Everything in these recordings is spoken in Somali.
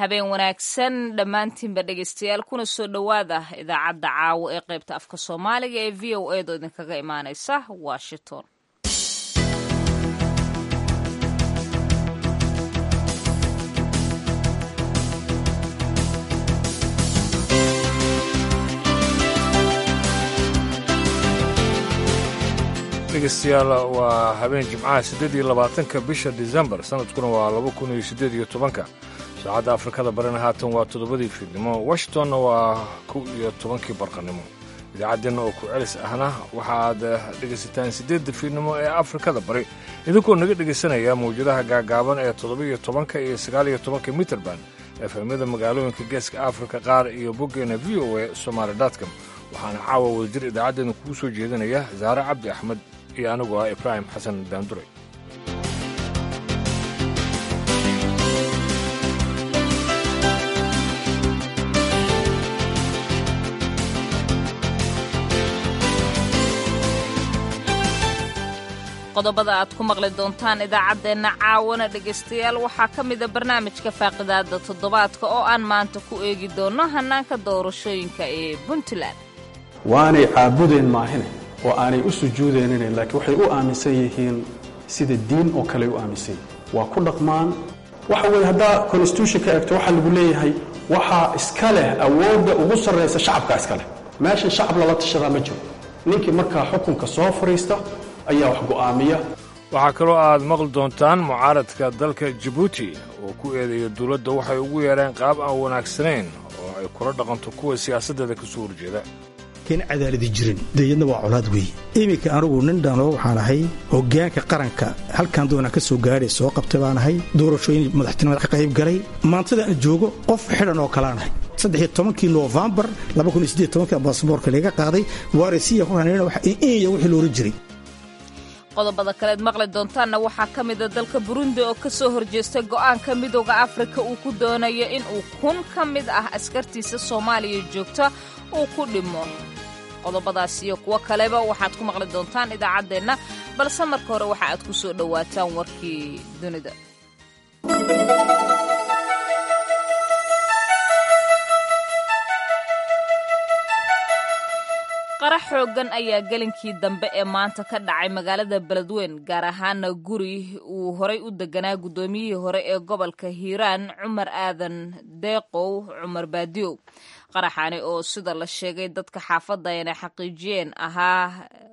habeen wanaagsan dhammaantiinba dhegeystayaal kuna soo dhowaada idaacadda caawo ee qaybta afka soomaaliga ee v o edo idinkaga imaaneysa washington dhegeystayaal waa habeen jimcaha siddeed iyo labaatanka bisha disembar sanadkuna waa laba kun iyo siddeed iyo tobanka saacadda afrikada barina haatan waa toddobadii fiidnimo washingtonna waa kow iyo tobankii barqanimo idaacaddeenna oo ku celis ahna waxaad dhegaysataan siddeedda fiidnimo ee afrikada bari idinkoo naga dhegaysanaya mawjadaha gaagaaban ee toddoba-iyo tobanka iyo sagaaliyo tobanka mitrband efemyada magaalooyinka geeska afrika qaar iyo boggeena v o a somaali dotcom waxaana caawa wadajir idaacaddeena kugu soo jeedinaya saare cabdi axmed iyo anigu ah ibraahim xasan daanduray qodobada aad ku maqli doontaan idaacaddeenna caawana dhegaystayaal waxaa ka mida barnaamijka faaqidaada toddobaadka oo aan maanta ku eegi doonno hannaanka doorashooyinka ee puntland waanay caabudeen maahine oo aanay u sujuudeenine laakiin waxay u aaminsan yihiin sida diin oo kale u aaminsan yihiin waa ku dhaqmaan waxa weeye haddaa constitutionka eegto waxaa lagu leeyahay waxaa iska leh awoodda ugu sarraysa shacabkaa iska leh meeshan shacab lala tashadaa ma jiro ninkii markaa xukunka soo fadhiista ayaa wax go'aamiya waxaa kaloo aad maqli doontaan mucaaradka dalka jabuuti oo ku eedeeya dowladda waxay ugu yeedheen qaab aan wanaagsanayn oo ay kula dhaqanto kuwa siyaasaddeeda ka soo horjeeda ken cadaaladi jirin deyadna waa colaad weeye iminka anugu nin dhano waxaan ahay hoggaanka qaranka halkan doonaan ka soo gaadhay soo qabtay baan ahay doorashooyin madaxtinimada ka qayb galay maantada aan joogo qof xidhan oo kalaan ahay saddexiyo tobankii noofembar basaboorka laga qaaday waaresiya inya wixii loola jiray qodobada kaleed maqli doontaanna waxaa ka mida dalka burundi oo ka soo horjeestay go'aanka midooda afrika uu ku doonayo in uu kun ka mid ah askartiisa soomaaliya joogta uu ku dhimo qodobadaas iyo kuwo kaleba waxaad ku maqli doontaan idaacaddeenna balse marka hore waxa aad ku soo dhowaataan warkii dunida qarax xooggan ayaa gelinkii dambe ee maanta ka dhacay magaalada beledweyn gaar ahaana guri uu horay u deganaa guddoomiyihii hore ee gobolka hiiraan cumar aadan deeqow cumar baadiyow qaraxani oo sida la sheegay dadka xaafadda inay xaqiijiyeen ahaa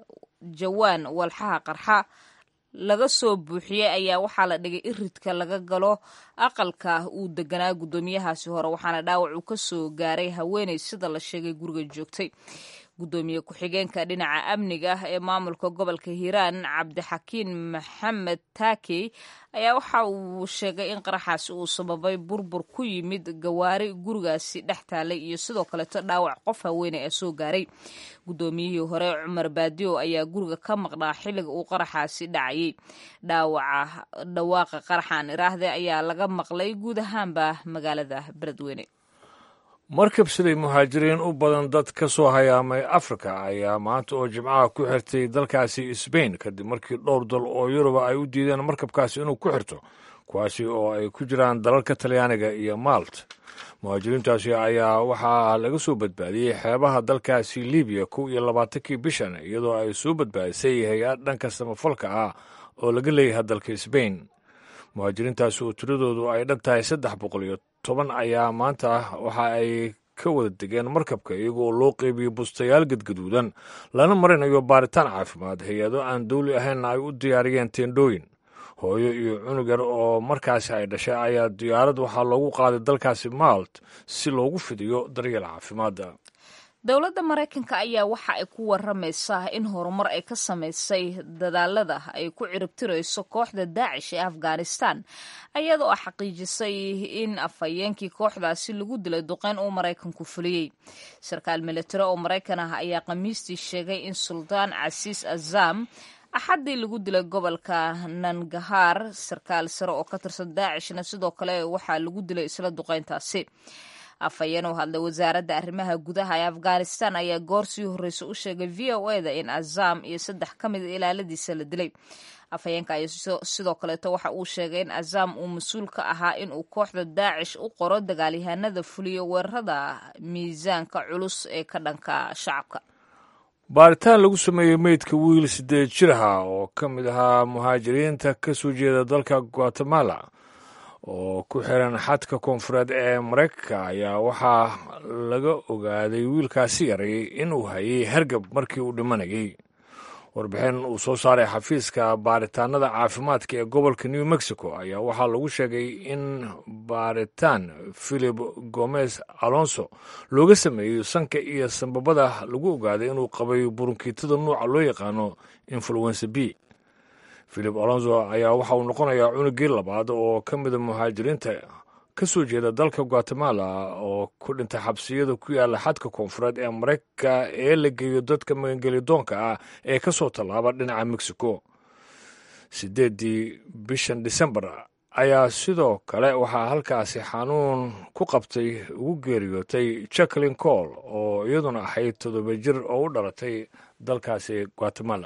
jawaan walxaha qarxa laga soo buuxiyey ayaa waxaa la dhigay iridka laga galo aqalka uu deganaa guddoomiyahaasi hore waxaana dhaawac uu ka soo gaaray haweeney sida la sheegay guriga joogtay gudoomiye ku-xigeenka dhinaca amniga ee maamulka gobolka hiiraan cabdixakiin maxamed taakey ayaa waxa uu sheegay in qaraxaasi uu sababay burbur ku yimid gawaari gurigaasi dhex taalay iyo sidoo kaleeto dhaawac qof haweeney ee soo gaaray guddoomiyihii hore cumar baadiyo ayaa guriga ka maqnaa xilliga uu qaraxaasi dhacayay dhaawaca dhawaaqa qaraxan iraahde ayaa laga maqlay guud ahaanba magaalada beledweyne markab siday muhaajiriin u badan dad ka soo hayaamay afrika ayaa maanta oo jimcaha ku xirtay dalkaasi sbain kadib markii dhowr dal oo yuruba ay u diideen markabkaasi inuu ku xirto kuwaasi oo ay ku jiraan dalalka talyaaniga iyo maalt muhaajiriintaasi ayaa waxaa laga soo badbaadiyey xeebaha dalkaasi libiya kow iyo labaatankii bishan iyadoo ay soo badbaadisay hay-ad dhanka samafalka ah oo laga leeyahay dalka sbain muhaajiriintaasi oo tiradoodu ay dhan tahay saddex boqol iyo toban ayaa maanta waxa ay ka wada degeen markabka iyagoo loo qeybiyey bustayaal gadgaduudan lana marinayo baaritaan caafimaad hay-ado aan dawli ahaynna ay u diyaariyeen teendhooyin hooyo iyo cunug yar oo markaasi ay dhashay ayaa diyaarad waxaa loogu qaaday dalkaasi maalt si loogu fidiyo daryeel caafimaadda dowladda maraykanka ayaa waxa ay ku waramaysaa in horumar ay ka samaysay dadaalada ay ku ciribtirayso kooxda daacish ee afghanistan iyadoo xaqiijisay in afhayeenkii kooxdaasi lagu dilay duqeyn uu maraykanku fuliyey sarkaal militari oo maraykan ah ayaa khamiistii sheegay in suldaan casiis azam axaddii lagu dilay gobolka nangahaar sarkaal sare oo ka tirsan daacishna sidoo kale waxaa lagu dilay isla duqeyntaasi afhayeen oo hadlay wasaaradda arrimaha gudaha ee afghanistan ayaa goor sii horreysa u sheegay v o eda in azam iyo saddex ka mida ilaaladiisa la dilay afhayeenka ayaa sidoo kaleeto waxa uu sheegay in azaam uu mas-uul ka ahaa inuu kooxda daacish u qoro dagaalyahanada fuliyo weerarada miisaanka culus ee ka dhanka shacabka baaritaan lagu sameeyey meydka wiil siddeed jir aha oo ka mid ahaa muhaajiriinta ka soo jeeda dalka guatemala oo ku xiran xadka koonfureed ee maraykanka ayaa waxaa laga ogaaday wiilkaasi yaray inuu hayay hargab markii uu dhimanayay warbixin uu soo saaray xafiiska baaritaanada caafimaadka ee gobolka new mexico ayaa waxaa lagu sheegay in baaritaan philip gomez alonso looga sameeyey sanka iyo sanbabada lagu ogaaday inuu qabay burunkiitada nuuca loo yaqaano influenza b philip alonso ayaa waxa uu noqonayaa cunugii labaad oo ka mida muhaajiriinta ka soo jeeda dalka guatemala oo ku dhintay xabsiyada ku yaala xadka koonfureed ee maraykanka ee la geeyo dadka magangelidoonka ah ee ka soo tallaaba dhinaca mexico sideeddii bishan disembar ayaa sidoo kale waxaa halkaasi xanuun ku qabtay ugu geeriyootay jacklin col oo iyaduna ahayd toddoba jir oo u dhalatay dalkaasi guatemala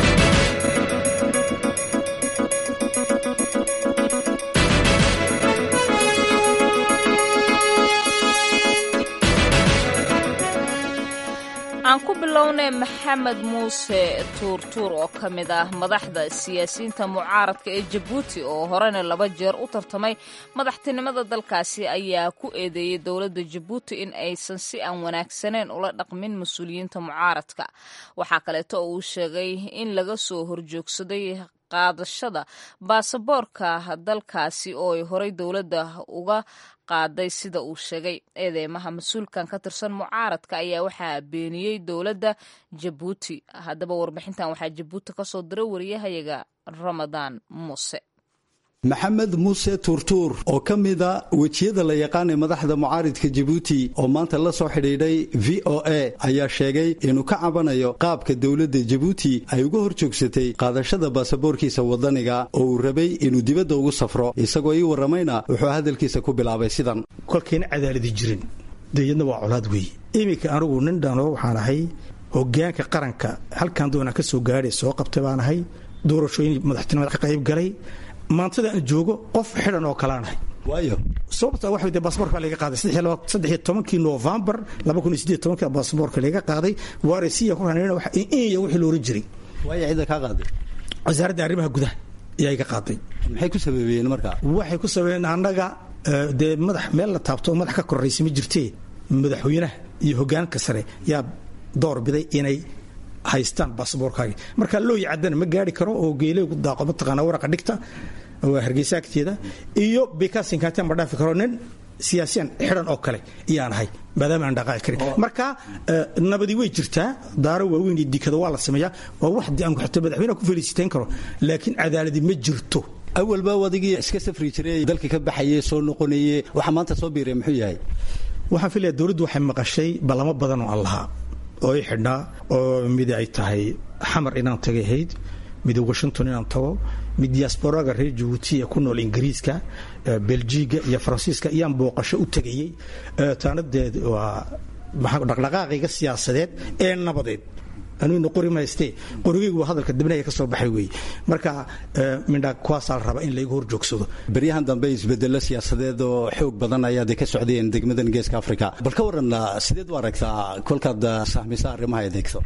aan ku bilownay maxamed muuse tuurtuur oo ka mid ah madaxda siyaasiyiinta mucaaradka ee jabuuti oo horena laba jeer u tartamay madaxtinimada dalkaasi ayaa ku eedeeyey dowladda jabuuti in aysan si aan wanaagsaneyn ula dhaqmin mas-uuliyiinta mucaaradka waxaa kaleeto oo uu sheegay in laga soo horjoogsaday qaadashada baasaboorka dalkaasi oo ay horey dowladda uga qaaday sida uu sheegay eedeymaha mas-uulkan ka tirsan mucaaradka ayaa waxaa beeniyey dowladda jabuuti haddaba warbixintan waxaa jabuuti ka soo diray wariyahayaga ramadaan muuse maxamed muuse tuurtuur oo ka mida wejiyada la yaqaanay madaxda mucaaridka jabuuti oo maanta la soo xidhiidhay v o a ayaa sheegay inuu ka cabanayo qaabka dowladda jabuuti ay uga hor joogsatay qaadashada baasaboorkiisa wadaniga oo uu rabay inuu dibadda ugu safro isagoo ii warramayna wuxuu hadalkiisa ku bilaabay sidan kolkayna cadaaladi jirin deyadna waa colaad weeye iminka anigu nin dhano waxaan ahay hogaanka qaranka halkan doonaan ka soo gaadhay soo qabtay baan ahay doorashooyin madaxtinimada ka qayb galay maantada aan joogo qof xidhan oo kalaanahay waayo sababta waxa de baasaboorka laga qaaday saddex iyo tobankii novembar laba kun iyo siddeed tobanka baasaboorka laga qaaday waaresiya ku ranayna wax inya wixii la oran jiray waayo cidda kaa qaaday wasaaradda arrimaha gudaha ayaa iga qaaday maxay ku sababeeyeen marka waxay ku sababeeyeen annaga dee madax meel la taabto madax ka korraysa ma jirtee madaxweynaha iyo hogaanka sare yaa door biday inay haystaan baasaboorkaagi marka looyi caddana ma gaari karo oo geeleygu daaqo mataqaana waraqa dhigta waa hargeysa agteeda iyo bikasinkaatan ma dhaafi karo nin siyaasiyan xidhan oo kale iyaan ahay maadaama aan dhaqaaqi karin marka nabadi way jirtaa daaro waaweyn iyo dikada waa la sameeyaa waa wax aan xataa madaxweynaha ku felisitayn karo laakiin cadaaladi ma jirto awalba adigii iska safri jiray dalka ka baxaye soo noqonaye waxa maanta soo biiray muxuu yahay waxaan filaya dowladdu waxay maqashay ballamo badan oo aan lahaa oo i xidhnaa oo mid ay tahay xamar inaan tagay ahayd mid washington inaan tago mid diasporaga reer jabuuti ee ku nool ingiriiska beljiga iyo faransiiska iyaan booqasho u tegayey taanadeed waa dhaqdhaqaaqayga siyaasadeed ee nabadeed aniguna qori maystee qorigaygu waa hadalka dibnaya ka soo baxay weeye marka mindha kuwaasaa la rabaa in laygu hor joogsado beryahan dambe isbedelo siyaasadeed oo xoog badan ayaad ka socdeen degmadan geeska africa bal ka waran sideed u aragtaa kolkaad sahmisa arrimaha adeegto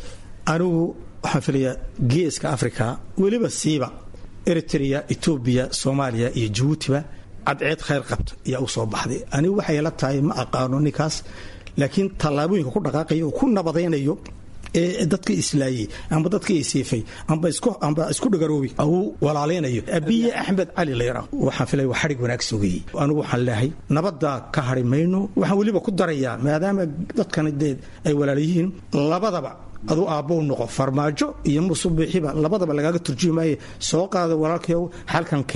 anigu waxaan filayaa geeska africa weliba siiba eritrea etoobiya soomaaliya iyo jabuutiba cadceed khayr qabta ayaa u soo baxday anigu waxay la tahay ma aqaano ninkaas laakiin tallaabooyinka ku dhaqaaqaya oo ku nabadaynayo ee dadka islaayey amba dadka isiifay amba isku dhagaroobi uu walaalaynayo abiye axmed cali layra waxaan filaya waa xadhig wanaagsan weeye anigu waxaan leehay nabadda ka hadhi mayno waxaan weliba ku darayaa maadaama dadkani dee ay walaalayihiin labadaba aduu aabbow noqo farmaajo iyo musubixiba labadaba lagaaga turjumi maaye soo qaada walaalkayow halkankee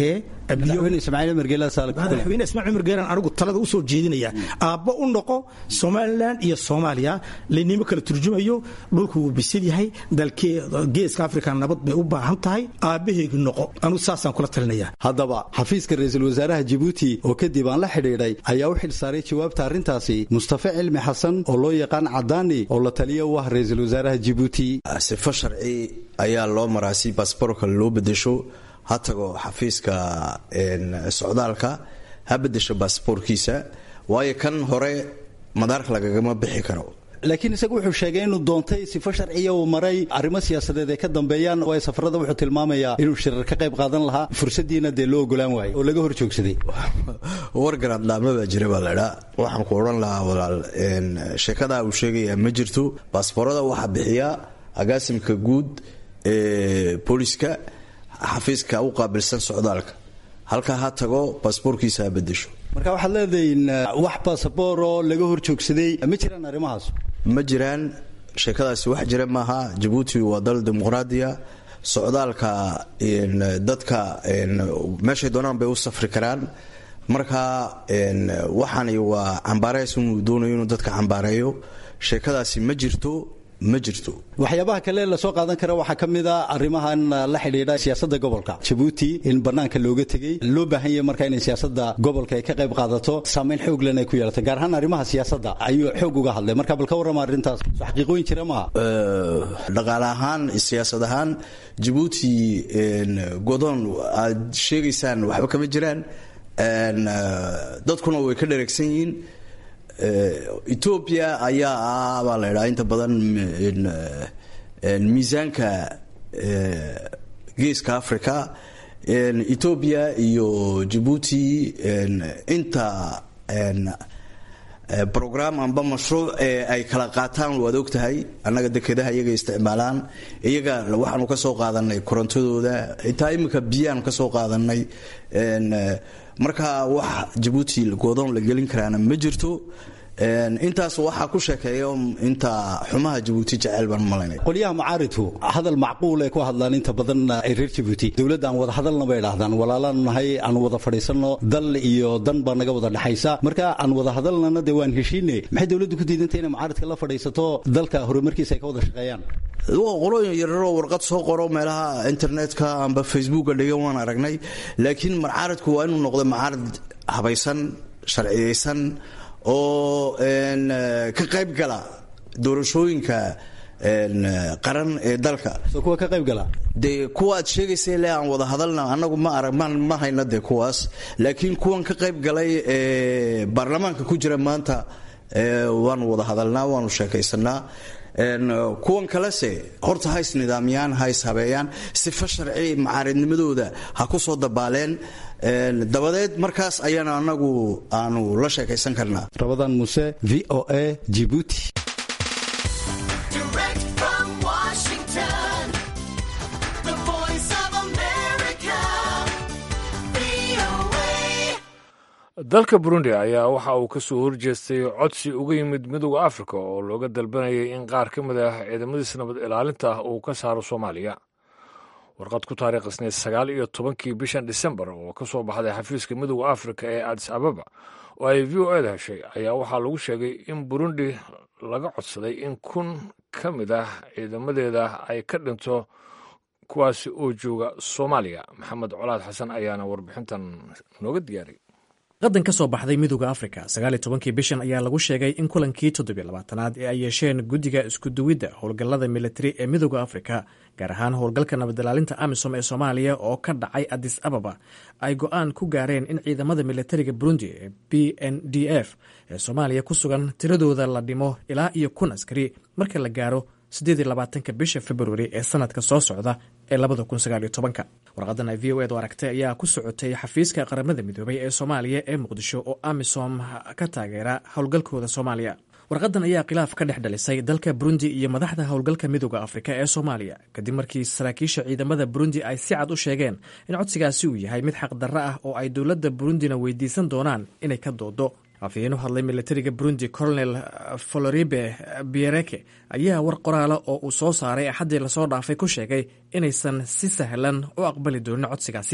madaxweyne ismaaciil margeela madaxweyne ismaaciil cumar geelan anigu talada usoo jeedinaya aabbo u noqo somalilan iyo soomaaliya laynimo kala turjumayo dhulku wuu bisil yahay dalkee geeska afrika nabad bay u baahan tahay aabbaheegi noqo anigu saasaan kula talinaya haddaba xafiiska ra-iisul wasaaraha jabuuti oo kadib aan la xidhiidhay ayaa u xil saaray jawaabta arrintaasi mustafa cilmi xasan oo loo yaqaan cadaani oo la taliya u ah ra-iisul wasaaraha jabuuti sifo sharci ayaa loo maraa si baasboorka loo bedesho ha tago xafiiska socdaalka ha bedesho baasboorkiisa waayo kan hore madaarka lagagama bixi karo laakiin isagu wuxuu sheegay inuu doontay sifo sharciya uu maray arrimo siyaasadeed ay ka dambeeyaan waayo safarada wuxuu tilmaamayaa inuu shirar ka qayb qaadan lahaa fursaddiina dee loo ogolaan waayay oo laga hor joogsaday wargaraadlaama baa jira baa laydhaa waxaan ku odhan lahaa walaal sheekadaa uu sheegaya ma jirto baasboorada waxaa bixiya agaasimka guud ee booliska xafiiska u qaabilsan socdaalka halkaa ha tago baasboorkiisa ha bedesho marka waxaad leedahin wax basabooroo laga hor joogsaday ma jiraan arrimahaas ma jiraan sheekadaasi wax jira maaha jabuuti waa dal dimuqraadiya socdaalka dadka meeshay doonaan bay u safri karaan marka waxaani waa cambaareys inuu doonayo inuu dadka cambaareeyo sheekadaasi ma jirto ma jirto waxyaabaha kale lasoo qaadan kara waxaa ka mid a arrimahan la xidhiidha siyaasadda gobolka jabuuti in bannaanka looga tegey loo baahan yahay marka inay siyaasadda gobolka ay ka qayb qaadato saamayn xooglan ay ku yeelatay gaar ahaan arrimaha siyaasadda ayuu xoog uga hadlay marka bal ka warrama arrintaas soo xaqiiqooyin jira maaha dhaqaale ahaan siyaasad ahaan jabuuti godoon aad sheegaysaan waxba kama jiraan dadkuna way ka dhereegsan yihiin etoobiya ayaa ah baa la idhaha inta badan miisaanka geeska africa etoobiya iyo jabuuti inta brogram amba mashruuc ee ay kala qaataan waad og tahay annaga dekedaha iyaga isticmaalaan iyaga waxaanu ka soo qaadanay korontadooda xitaa iminka biyaanu ka soo qaadanay marka wax jabuuti goodoon la gelin karaana ma jirto intaas waxaa ku sheekeeya inta xumaha jabuuti jecel baan malaynaya qolyaha mucaaridku hadal macquul ay ku hadlaan inta badan ay reer jabuuti dowladda aan wada hadalna bay idhahdaan walaalaanu nahay aan wada fadhiisanno dal iyo dan baa naga wada dhexaysa marka aan wada hadalnana dee waan heshiine maxay dowladdu ku diidantay inay mucaaridka la fadhiisato dalka horumarkiisa ay ka wada shaqeeyaan qolooyin yararoo warqad soo qoro meelaha internetka amba facebooka dhigan waan aragnay laakiin mucaaridku waa inuu noqdo mucaarid habaysan sharciyeysan oo ka qayb gala doorashooyinka qaran ee dalka kuwa ka qayb gala dee kuwa aad sheegaysa le aan wada hadalna anagu ma arag ma hayna dee kuwaas laakiin kuwan ka qayb galay ee baarlamaanka ku jira maanta waanu wada hadalnaa waanu sheekaysanaa kuwan kalese horta ha isnidaamiyaan ha ishabeeyaan sifo sharci macaaridnimadooda ha ku soo dabaaleen dabadeed markaas ayaana anagu aanu la sheekaysan karnaa rabadan muse v o a jibuuti dalka burundi ayaa waxa uu ka soo horjeestay codsi uga yimid midooda afrika oo looga dalbanayay in qaar ka mid ah ciidamadiisa nabad ilaalinta ah uu ka saaro soomaaliya warqad ku taariikhsneyd sagaal iyo tobankii bishan disembar oo ka soo baxday xafiiska midooda afrika ee adis ababa oo ay v o eda heshay ayaa waxaa lagu sheegay in burundi laga codsaday in kun ka mid ah ciidamadeeda ay ka dhinto kuwaasi oo jooga soomaaliya maxamed colaad xasan ayaana warbixintan nooga diyaariy qadan ka soo baxday midooda afrika sagaaliyo tobankii bishan ayaa lagu sheegay in kulankii toddobiyo labaatanaad ee ay yeesheen guddiga iskuduwidda howlgallada militari ee midooda afrika gaar ahaan howlgalka nabadilaalinta amisom ee soomaaliya oo ka dhacay adis ababa ay go-aan ku gaareen in ciidamada militariga burundi ee b n d f ee soomaaliya ku sugan tiradooda la dhimo ilaa iyo kun askari marka la gaaro siddeed iyo labaatanka bisha februari ee sanadka soo socda ee labada kun sagaaliyo tobanka warqadan ay v o edu aragtay ayaa ku socotay xafiiska qaramada midoobay ee soomaaliya ee muqdisho oo amisom ka taageera howlgalkooda soomaaliya warqadan ayaa khilaaf ka dhex dhalisay dalka burundi iyo madaxda howlgalka midooda afrika ee soomaaliya kadib markii saraakiisha ciidamada burundi ay si cad u sheegeen in codsigaasi uu yahay mid xaqdarro ah oo ay dowladda burundina weydiisan doonaan inay ka doodo afhayeen u hadlay militariga burundi colonel floribe biereke ayaa war qoraala oo uu soo saaray axaddii lasoo dhaafay ku sheegay inaysan si sahlan u aqbali doonin codsigaasi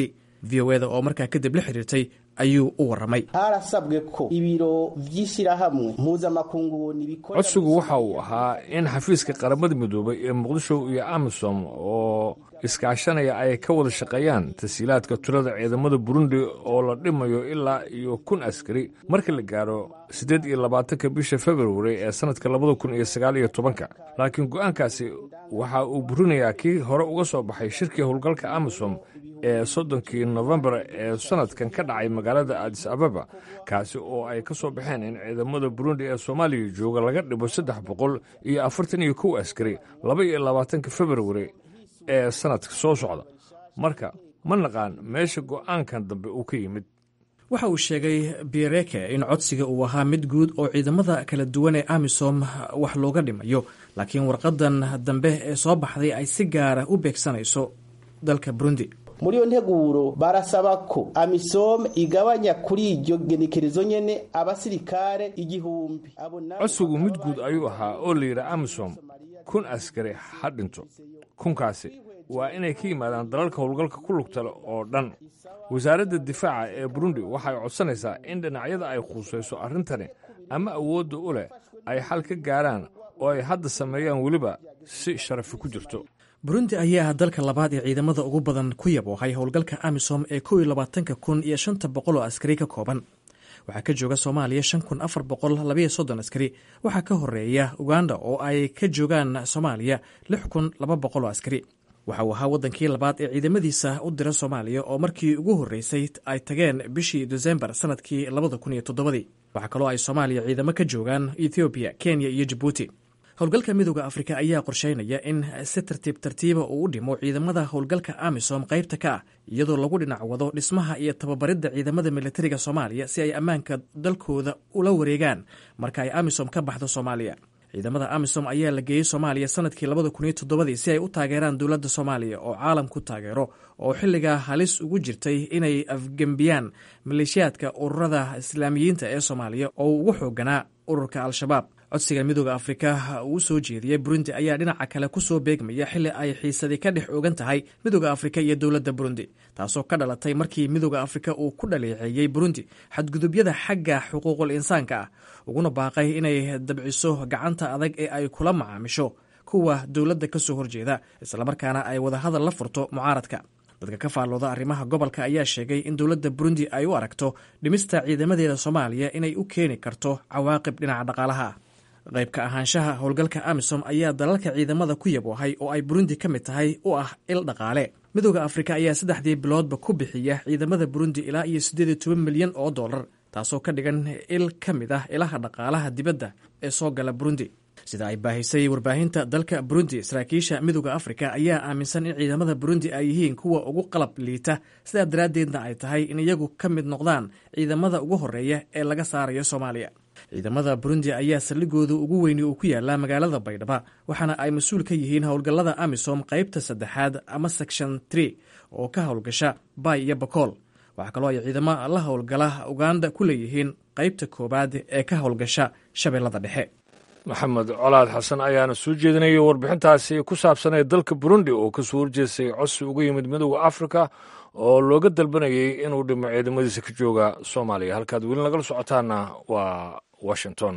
v o eda oo markaa kadib la xiriirtay ayuu u warramay harasabwe ko ibiro vy'ishirahamwe mpuzamakungu nibikora codsigu waxa uu ahaa in xafiiska qaramada midoobay ee muqdisho iyo amisom oo iskaashanaya ay ka wada shaqeeyaan tasiilaadka tulada ciidamada burundi oo la dhimayo ilaa iyo kun askari marka la gaaro siddeed iyo labaatanka bisha februari ee sannadka labada kun iyo sagaal iyo tobanka laakiin go'aankaasi waxa uu burinayaa kii hore uga soo baxay shirkii howlgalka amisom ee soddonkii nofembar ee sannadkan ka dhacay magaalada adis ababa kaasi oo ay ka soo baxeen in ciidamada burundi ee soomaaliya jooga laga dhibo saddex boqol iyo afartan iyo kow askari laba iyo labaatanka februari ee sannadka soo socda marka ma naqaan meesha go'aankan dambe uu ka yimid waxa uu sheegay biereke in codsiga uu ahaa mid guud oo ciidamada kala duwan ee amisom wax looga dhimayo laakiin warqadan dambe ee soo baxday ay si gaara u beegsanayso dalka burundi muri iyo nteguro barasaba ko amisom igabanya kuri iryo genekerezo nyene abasirikare igihumbi abo nabo codsigu mid guud ayuu ahaa oo la yidhi amisom kun askari ha dhinto kunkaasi waa inay ka yimaadaan dalalka howlgalka ku lugtale oo dhan wasaaradda difaaca ee burundi waxay codsanaysaa in dhinacyada ay khuusayso arrintani ama awoodda u leh ay xal ka gaaraan oo ay hadda sameeyaan weliba si sharafi ku jirto burundi ayaa ah dalka labaad ee ciidamada ugu badan ku yaboohay howlgalka amisom ee kow iyo labaatanka kun iyo shanta boqol oo askari ka kooban waxaa ka jooga soomaaliya shan kun afar boqol labayo soddon askari waxaa ka horeeya uganda oo ay ka joogaan soomaaliya lix kun laba boqol oo askari waxa uu ahaa waddankii labaad ee ciidamadiisa u dira soomaaliya oo markii ugu horreysay ay tageen bishii desembar sannadkii labada kun iyo toddobadii waxaa kaloo ay soomaaliya ciidamo ka joogaan ethoobiya kenya iyo jabuuti howlgalka midooda afrika ayaa qorsheynaya in si tartiib tartiiba uu u dhimo ciidamada howlgalka amisom qaybta ka ah iyadoo lagu dhinac wado dhismaha iyo tababaridda ciidamada militariga soomaaliya si ay ammaanka dalkooda ula wareegaan marka ay amisom ka baxdo soomaaliya ciidamada amisom ayaa la geeyey soomaaliya sanadkii labada kun iyo toddobadii si ay u taageeraan dowladda soomaaliya oo caalamku taageero oo xilligaa halis ugu jirtay inay afgembiyaan maleeshiyaadka ururada islaamiyiinta ee soomaaliya oo ugu xooganaa ururka al-shabaab codsiga midooda afrika uu soo jeediyey burundi ayaa dhinaca kale ku soo beegmaya xilli ay xiisadii ka dhex ogan tahay midooda afrika iyo dowladda burundi taasoo ka dhalatay markii midooda afrika uu ku dhaleeceeyey burundi xadgudubyada xagga xuquuqul insaanka ah uguna baaqay inay dabciso gacanta adag ee ay kula macaamisho kuwa dowladda ka soo horjeeda islamarkaana ay wadahadal la furto mucaaradka dadka ka faallooda arrimaha gobolka ayaa sheegay in dowladda burundi ay u aragto dhimista ciidamadeeda soomaaliya inay u keeni karto cawaaqib dhinaca dhaqaalaha ah qayb ka ahaanshaha howlgalka amisom ayaa dalalka ciidamada ku yaboohay oo ay burundi ka mid tahay u ah il dhaqaale midooda afrika ayaa saddexdii biloodba ku bixiya ciidamada burundi ilaa iyo siddeed iyo toban milyan oo dollar taasoo ka dhigan il ka mid ah ilaha dhaqaalaha dibadda ee soo gala burundi sida ay baahisay warbaahinta dalka burundi saraakiisha midooda afrika ayaa aaminsan in ciidamada burundi ay yihiin kuwa ugu qalab liita sidaa daraaddeedna ay tahay in iyagu ka mid noqdaan ciidamada ugu horreeya ee laga saarayo soomaaliya ciidamada burundi ayaa saldhigooda ugu weyni uu ku yaalaa magaalada baydhaba waxaana ay mas-uul ka yihiin howlgallada amisom qaybta saddexaad ama section tree oo ka howlgasha bay iyo bakool waxaa kaloo ay ciidamo la howlgala uganda ku leeyihiin qaybta koowaad ee ka howlgasha shabeellada dhexe maxamed colaad xasan ayaana soo jeedinayay warbixintaasi ku saabsanee dalka burundi oo kasoo horjeestay codsi uga yimid midooda afrika oo looga dalbanayay inuu dhimo ciidamadiisa ka jooga soomaaliya halkaad weli nagala socotaana waa washington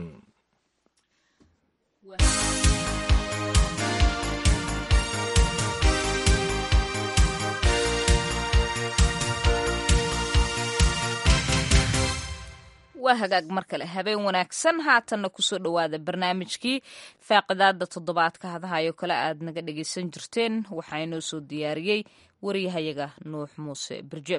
waa hagaag mar kale habeen wanaagsan haatanna kusoo dhowaada barnaamijkii faaqidaada toddobaadka hadahayo kale aad naga dhegaysan jirteen waxaa inoo soo diyaariyey waryahayaga nuux muuse birjeeb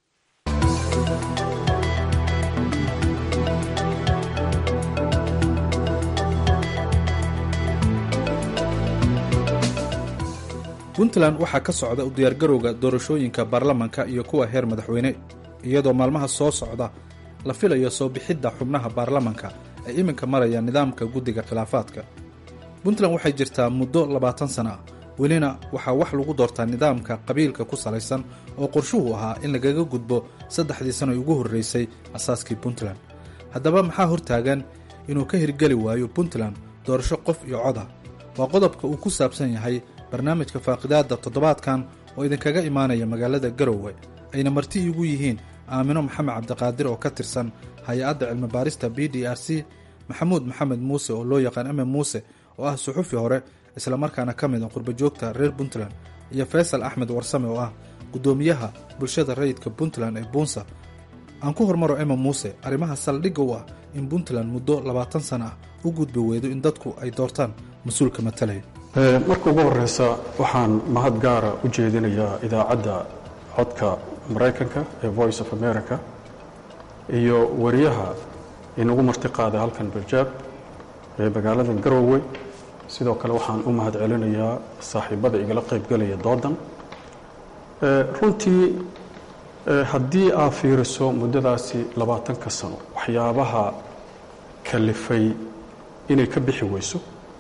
puntland waxaa ka socda u diyaargarowga doorashooyinka baarlamanka iyo kuwa heer madaxweyne iyadoo maalmaha soo socda la filayo soo bixidda xubnaha baarlamanka ay iminka marayaan nidaamka guddiga khilaafaadka puntland waxay jirtaa muddo labaatan sana ah welina waxaa wax lagu doortaa nidaamka qabiilka ku salaysan oo qorshuhu ahaa in lagaga gudbo saddexdii sano ugu horraysay asaaskii puntland haddaba maxaa hortaagan inuu ka hirgeli waayo puntland doorasho qof iyo cod ah waa qodobka uu ku saabsan yahay barnaamijka faaqidaadda toddobaadkan oo idinkaga imaanaya magaalada garowe ayna marti iigu yihiin aamino maxamed cabdiqaadir oo ka tirsan hay-adda cilmibaarista b d r c maxamuud maxamed muuse oo loo yaqaan eme muuse oo ah suxufi hore islamarkaana ka mid a qurbajoogta reer puntland iyo faysal axmed warsame oo ah guddoomiyaha bulshada rayidka puntland ee buunsa aan ku hormaro ema muuse arrimaha saldhigga u ah in puntland muddo labaatan sana ah u gudbi weydo in dadku ay doortaan mas-uulka matalaya marka ugu horeysa waxaan mahad gaara u jeedinayaa idaacadda codka maraykanka ee voice of america iyo wariyaha inagu martiqaaday halkan barjaab ee magaalada garowe sidoo kale waxaan u mahad celinayaa saaxiibada igala qaybgelaya doodan runtii haddii aad fiiriso muddadaasi labaatanka sano waxyaabaha kalifay inay ka bixi weyso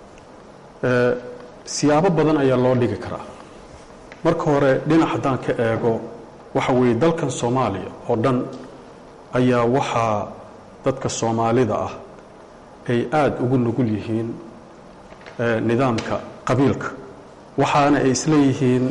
siyaabo badan ayaa loo dhigi karaa marka hore dhinac haddaan ka eego waxa weeye dalkan soomaaliya oo dhan ayaa waxaa dadka soomaalida ah ay aada ugu nugul yihiin nidaamka qabiilka waxaana ay isleeyihiin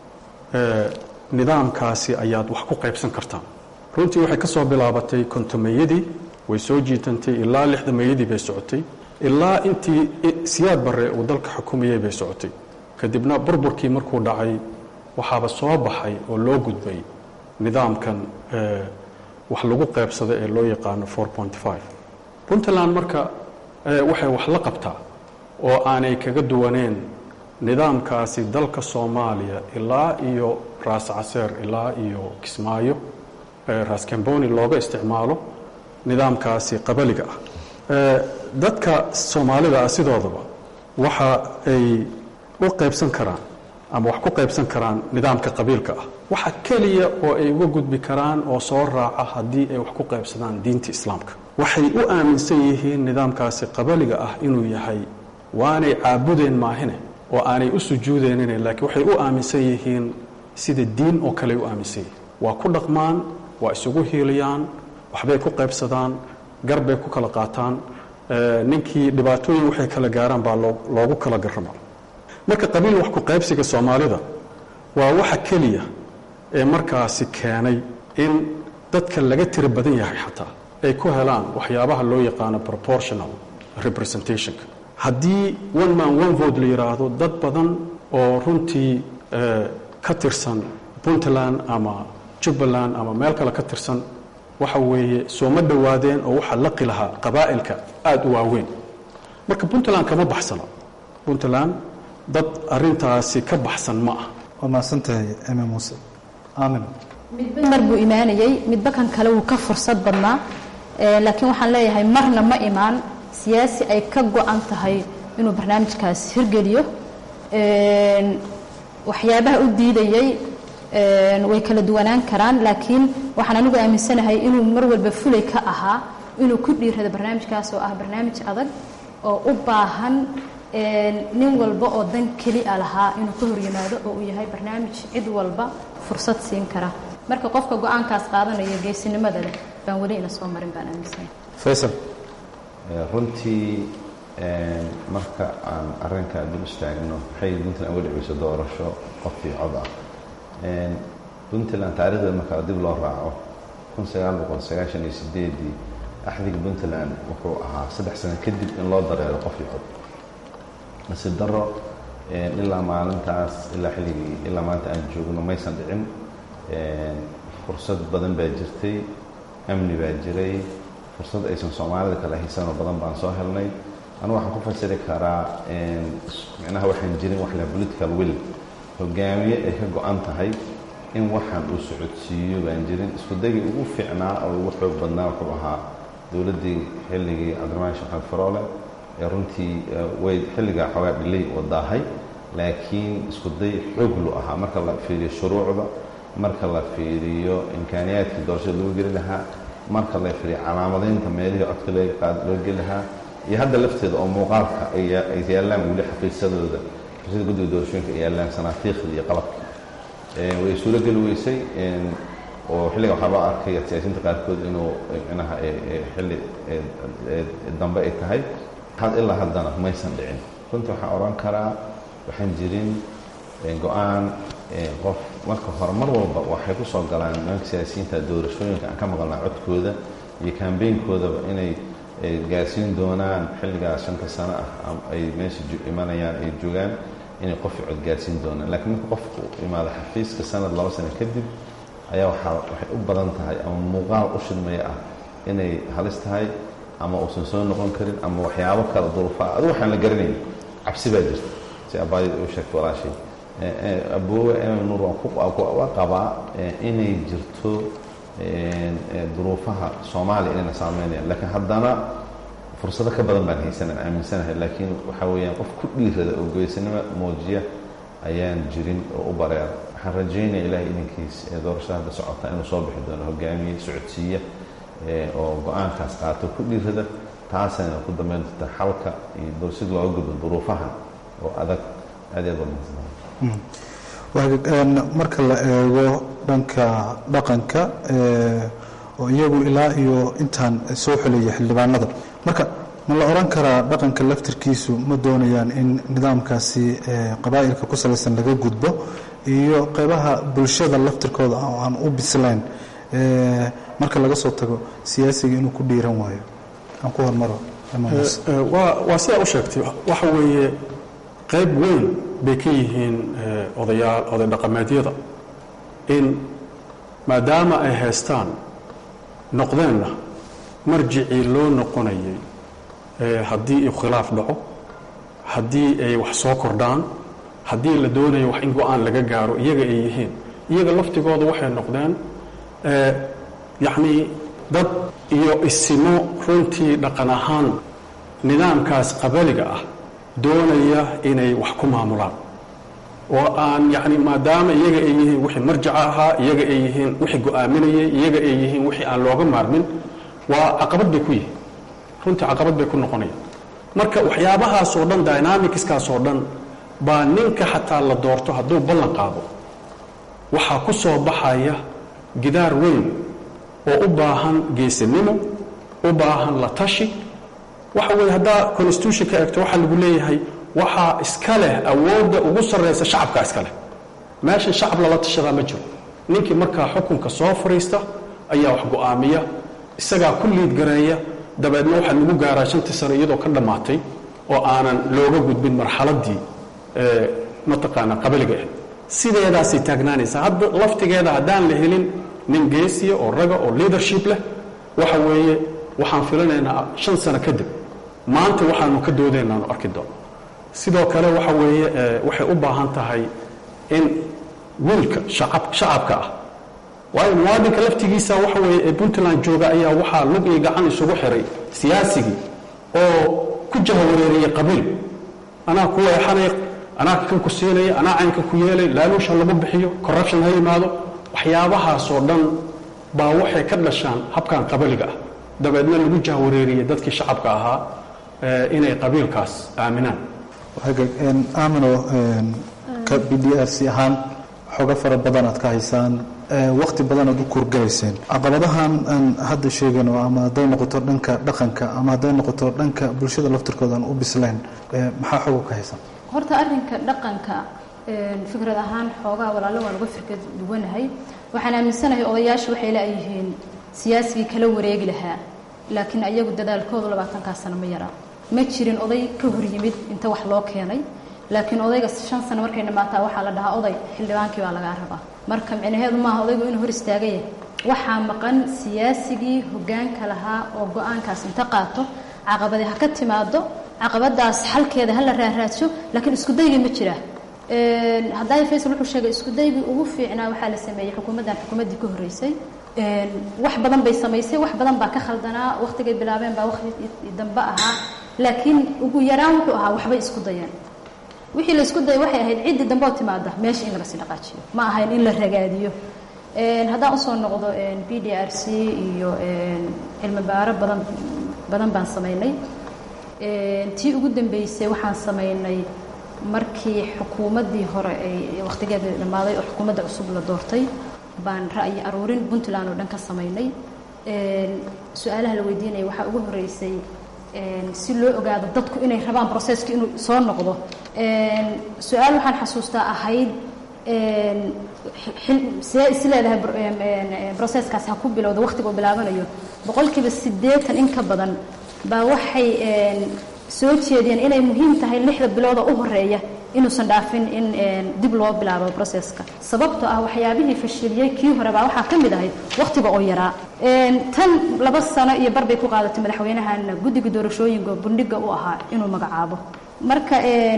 nidaamkaasi ayaad wax ku qaybsan kartaan runtii waxay ka soo bilaabatay kontomeeyadii way soo jiitantay ilaa lixda meeyadii bay socotay ilaa intii siyaad barre uu dalka xukumayay bay socotay kadibna burburkii markuu dhacay waxaaba soo baxay oo loo gudbay nidaamkan wax lagu qaybsada ee loo yaqaano puntland marka waxay wax la qabtaa oo aanay kaga duwaneen nidaamkaasi dalka soomaaliya ilaa iyo raas caseer ilaa iyo kismaayo raas camboni looga isticmaalo nidaamkaasi qabaliga ah dadka soomaalida ah sidoodaba waxa ay u qaybsan karaan ama wax ku qaybsan karaan nidaamka qabiilka ah waxa keliya oo ay uga gudbi karaan oo soo raaca haddii ay wax ku qaybsadaan diinta islaamka waxay u aaminsan yihiin nidaamkaasi qabaliga ah inuu yahay waanay caabudeen maahine oo aanay u sujuudeenine laakiin waxay u aaminsan yihiin sida diin oo kale ay u aaminsan yihiin waa ku dhaqmaan waa isugu hiiliyaan waxbay ku qaybsadaan garbay ku kala qaataan ninkii dhibaatooyin waxay kala gaaraan baa loogu kala garrama marka qabiil wax ku qaybsiga soomaalida waa waxa keliya ee markaasi keenay in dadka laga tiro badan yahay xataa ay ku helaan waxyaabaha loo yaqaano proportional representationka haddii one man one vote la yidhaahdo dad badan oo runtii ka tirsan puntland ama jubbaland ama meel kale ka tirsan waxa weeye sooma dhowaadeen oo waxaa laqi lahaa qabaa'ilka aada u waaweyn marka puntland kama baxsana puntland dad arintaasi ka baxsan ma ah waa mahadsantahay eme muuse aamin midba mar buu imaanayey midba kan kale wuu ka fursad badnaa laakiin waxaan leeyahay marna ma imaan siyaasi ay ka go-an tahay inuu barnaamijkaas hirgeliyo waxyaabaha u diidayey way kala duwanaan karaan laakiin waxaan anigu aaminsanahay inuu mar walba fulay ka ahaa inuu ku dhiirado barnaamijkaas oo ah barnaamij adag oo u baahan nin walba oo dan keli a lahaa inuu ka hor yimaado oo uu yahay barnaamij cid walba fursad siin kara marka qofka go-aankaas qaadanaya geesinimada leh baan weli ina soo marin baan aaminsanahay faysal runtii marka aan arrinka dib istaagno waxay puntland uga dhiciyso doorasho qofkii cod ah puntland taarikhdeed marka dib loo raaco kun sagaal boqol sagaashan iyo sideedii axdiga puntland wuxuu ahaa saddex sano kadib in loo dareero qofkii cod nasiib daro ilaa maalintaas ilaa xilligii ilaa maanta aan joogno maysan dhicin fursad badan baa jirtay amni baa jiray fursad aysan soomaalida kale haysanoo badan baan soo helnay anu waxaan ku fasiri karaa micnaha waxaan jirin wax la political will hogaamiye ay ka go-an tahay in waxaan uu socodsiiyo baan jirin isku dagii ugu fiicnaa oo ugu xoog badnaa wuxuu ahaa dowladdii xilligii cabdiramaan sheekh faroole ee runtii way xilligaa xoogaa dhilay oo daahay laakiin isku day xooglu ahaa marka la fiiriyo shuruucda marka la fiiriyo imkaaniyaadkii doorashada lagu geli lahaa marka la fiiriyo calaamadaynta meelihii codka loo geli lahaa iyo hadda lafteeda oo muuqaalka ay yaallaan weli xafiisadooda xafiisyada guddiga doorashooyinka ay yaallaan sanaatiikhda iyo qalabka way suuro geli weysay oo xilliga waxaa loo arkay siyaasiyiinta qaarkood inuu micnaha xilli dambe ay tahay ilaa haddana maysan dhicin runtii waxaan odhan karaa waxaan jirin go-aan qof marka hore mar walba waxay ku soo galaan nimanka siyaasiyiinta doorashooyinka aan ka maqalnaa codkooda iyo kambeynkoodaba inay gaarsiin doonaan xilligaas shanta sano ah ay meesha imanayaan ay joogaan inay qofki cod gaarsiin doonaan laakiin marka qofku imaado xafiiska sanad laba sano kadib ayaa waxaa waxay u badan tahay ama muuqaal u shidmaya ah inay halis tahay ama uusan soo noqon karin ama waxyaabo kale duruufaa adigu waxaan la garanayn cabsi baa jirta si abaadid u sheegta walaashay aboowe nuur waa qabaa inay jirto duruufaha soomaaliya inayna saameynayaan laakiin haddana fursado ka badan baan haysanaan aaminsanahay laakiin waxaa weeyaan qof ku dhiirada oo goysanimo muujiya ayaan jirin oo u bareera waxaan rajaynaya ilahay idinkiis ee doorashada hadda socota inuu soo bixi doono hogaamiye socodsiiya oo go-aankaas qaato ku dhiirada taasayna ku dambeyn doonta xalka iyo sid looga gudbo duruufahan oo adag aad aad waa marka la eego dhanka dhaqanka oo iyagu ilaa iyo intaan soo xulaya xildhibaanada marka ma la odhan karaa dhaqanka laftirkiisu ma doonayaan in nidaamkaasi qabaa'ilka ku salaysan laga gudbo iyo qeybaha bulshada laftirkooda oo aan u bislayn marka laga soo tago siyaasiga inuu ku dhiiran waayo aan ku hormaro waa sidaa u sheegtay waxa weeye qayb weyn bay ka yihiin odayaal oday dhaqameedyada in maadaama ay haystaan noqdeenna marjicii loo noqonayay haddii uu khilaaf dhaco haddii ay wax soo kordhaan haddii la doonayo wax in go-aan laga gaaro iyaga ay yihiin iyaga laftigooda waxay noqdeen yacnii dad iyo isimo runtii dhaqan ahaan nidaamkaas qabaliga ah doonaya inay wax ku maamulaan oo aan yacni maadaama iyaga ay yihiin wixii marjaca ahaa iyaga ay yihiin wixii go-aaminayay iyaga ay yihiin wixii aan looga maarmin waa caqabad bay ku yihiin runtii caqabad bay ku noqonayaan marka waxyaabahaas oo dhan dynamicskaas oo dhan baa ninka xataa la doorto hadduu ballan qaado waxaa ku soo baxaya gidaar weyn oo u baahan geesinimo u baahan la tashi waxa weeye haddaa constitution ka eegto waxaa lagu leeyahay waxaa iska leh awoodda ugu sarraysa shacabkaa iska leh meeshan shacab lala tashadaa ma jiro ninkii markaa xukunka soo fadhiista ayaa wax go-aamiya isagaa ku liid gareeya dabeedna waxaa lagu gaaraa shantii sano iyadoo ka dhammaatay oo aanan looga gudbin marxaladdii mataqaanaa qabaliga ahayd sideedaasay taagnaanaysaa hadda laftigeeda haddaan la helin nin geesiya oo raga oo leadership leh waxa weeye waxaan filanaynaa shan sano kadib maanta waxaanu ka doodaynaanu arki doono sidoo kale waxa weeye waxay u baahan tahay in wiilka shacabka ah waayo muwaadinka laftigiisa waxa weeye ee puntland jooga ayaa waxaa lug iyo gacan isugu xiray siyaasigii oo ku jahawareeriyey qabiil anaa ku weexanay anaa kan ku siinaya anaa caynka ku yeelay laaluusha lagu bixiyo corruption ha yimaado waxyaabahaasoo dhan baa waxay ka dhashaan habkan qabaliga ah dabeedna lagu jahwareeriyey dadkii shacabka ahaa inay qabiilkaas aaminaan aamino ka b d r c ahaan xooga fara badan aad ka haysaan wakti badan aad u kuurgalayseen caqabadahan aan hadda sheegano ama hadday noqoto dhanka dhaqanka ama hadday noqoto dhanka bulshada laftirkooda aan u bislayn maxaa xooga ka haysan horta arrinka dhaqanka fikrad ahaan xoogaa walaalo waan uga firka duwanahay waxaan aaminsanahay odayaashu waxay leeyihiin siyaasigii kala wareegi lahaa laakiin ayagu dadaalkoodu labaatankaa sano ma yaraa ma jirin oday ka hor yimid inta wax loo keenay laakiin odayga shan sano markay dhamaataa waxaa la dhahaa oday xildhibaankii baa lagaa rabaa marka micnaheedu maaha odaygu inuu hor istaagaya waxaa maqan siyaasigii hogaanka lahaa oo go-aankaas inta qaato caqabadi ha ka timaado caqabadaas xalkeeda hala raaraadsho laakiin iskudaygii ma jira haddaay faysal wuxuu sheegay iskudaygii ugu fiicnaa waxaa la sameeyey xukuumaddan xukuumaddii ka horreysay wax badan bay samaysay wax badan baa ka khaldanaa wakhtigay bilaabeen baa wakhti dambe ahaa laakiin ugu yaraan wuxuu ahaa waxbay isku dayeen wixii la isku dayay waxay ahayd ciddii dambe oo timaada meesha in laga sii dhaqaajiyo ma ahayn in la ragaadiyo haddaan usoo noqdo b d r c iyo cilmi baaro badan badan baan samaynay tii ugu dambeysay waxaan samaynay markii xukuumaddii hore ay wakhtigeeda dhammaaday oo xukuumadda cusub la doortay baan ra'yi aruurin puntland oo dhan ka samaynay su-aalaha la weydiinaya waxaa ugu horreysay si loo ogaado dadku inay rabaan processki inuu soo noqdo su-aal waxaan xasuustaa ahayd see is leedahay broseskaas ha ku bilowda wakhtiga uu bilaabanayo boqolkiiba siddeetan in ka badan baa waxay soo jeediyeen inay muhiim tahay lixda bilooda u horeeya inuusan dhaafin in dib loo bilaabo broseska sababtoo ah waxyaabihii fashiliyey kii hore baa waxaa ka mid ahayd wakhtiga oo yaraa tan laba sano iyo bar bay ku qaadatay madaxweynahan guddiga doorashooyinka bundhiga u ahaa inuu magacaabo marka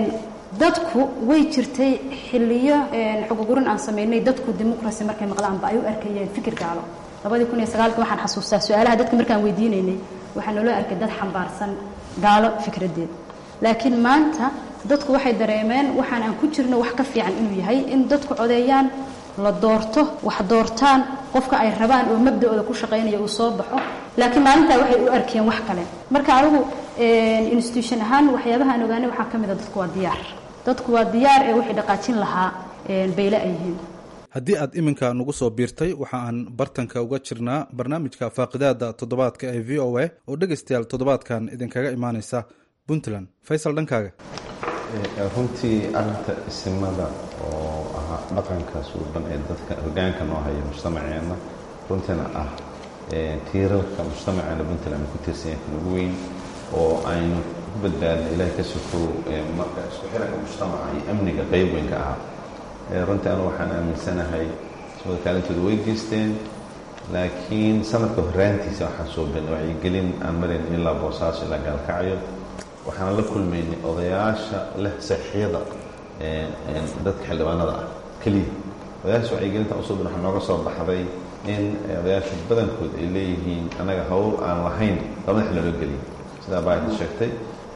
dadku way jirtay xiliyo xogogurin aan samaynay dadku dimuqrasi markay maqlaanba ay u arkayeen fikir gaalo labadii kun iyo sagaalki waxaan xasuustaa su-aalaha dadka markaan weydiinaynay waxaa naloo arkay dad xambaarsan gaalo fikradeed laakiin maanta dadku waxay dareemeen waxaan aan ku jirno wax ka fiican inuu yahay in dadku codeeyaan la doorto wax doortaan qofka ay rabaan oo mabda-ooda ku shaqaynaya uu soo baxo laakiin maalintaa waxay u arkeen wax kale marka anigu institution ahaan waxyaabaha aan ogaanay waxaa ka mid a dadku waa diyaar dadku waa diyaar ee wixii dhaqaajin lahaa bayle ay yihiin haddii aad iminka nagu soo biirtay waxa aan bartanka uga jirnaa barnaamijka faaqidaada toddobaadka ee v o a oo dhegaystayaal toddobaadkan idinkaga imaaneysa puntland faysal dhankaaga runtii arinta isimada oo ahaa dhaqanka suuban ee dadka hogaanka noo haya mujtamaceena runtiina ah tiirarka mujtamaceena puntland ku tiirsan yahay kan ugu weyn oo aynu ku badbaadna ilahay ka sokow marka isku xiranka mujtamaca iyo amniga qeyb weyn ka ahaa runtii anu waxaan aaminsanahay ismada kaalintooda way geysteen laakiin sanadka horaantiisa waxaan soo beenay wacyigelin aan marayn ilaa boosaaso ilaa gaalkacyo waxaan la kulmaynay odayaasha leh saxiyada dadka xildhibaanada ah keliya odayaasha wacyigelinta usoo ben waxaa nooga soo baxday in odayaasha badankood ay leeyihiin annaga hawl aan lahayn labada xil naloo geliya sidaa baayta sheegtay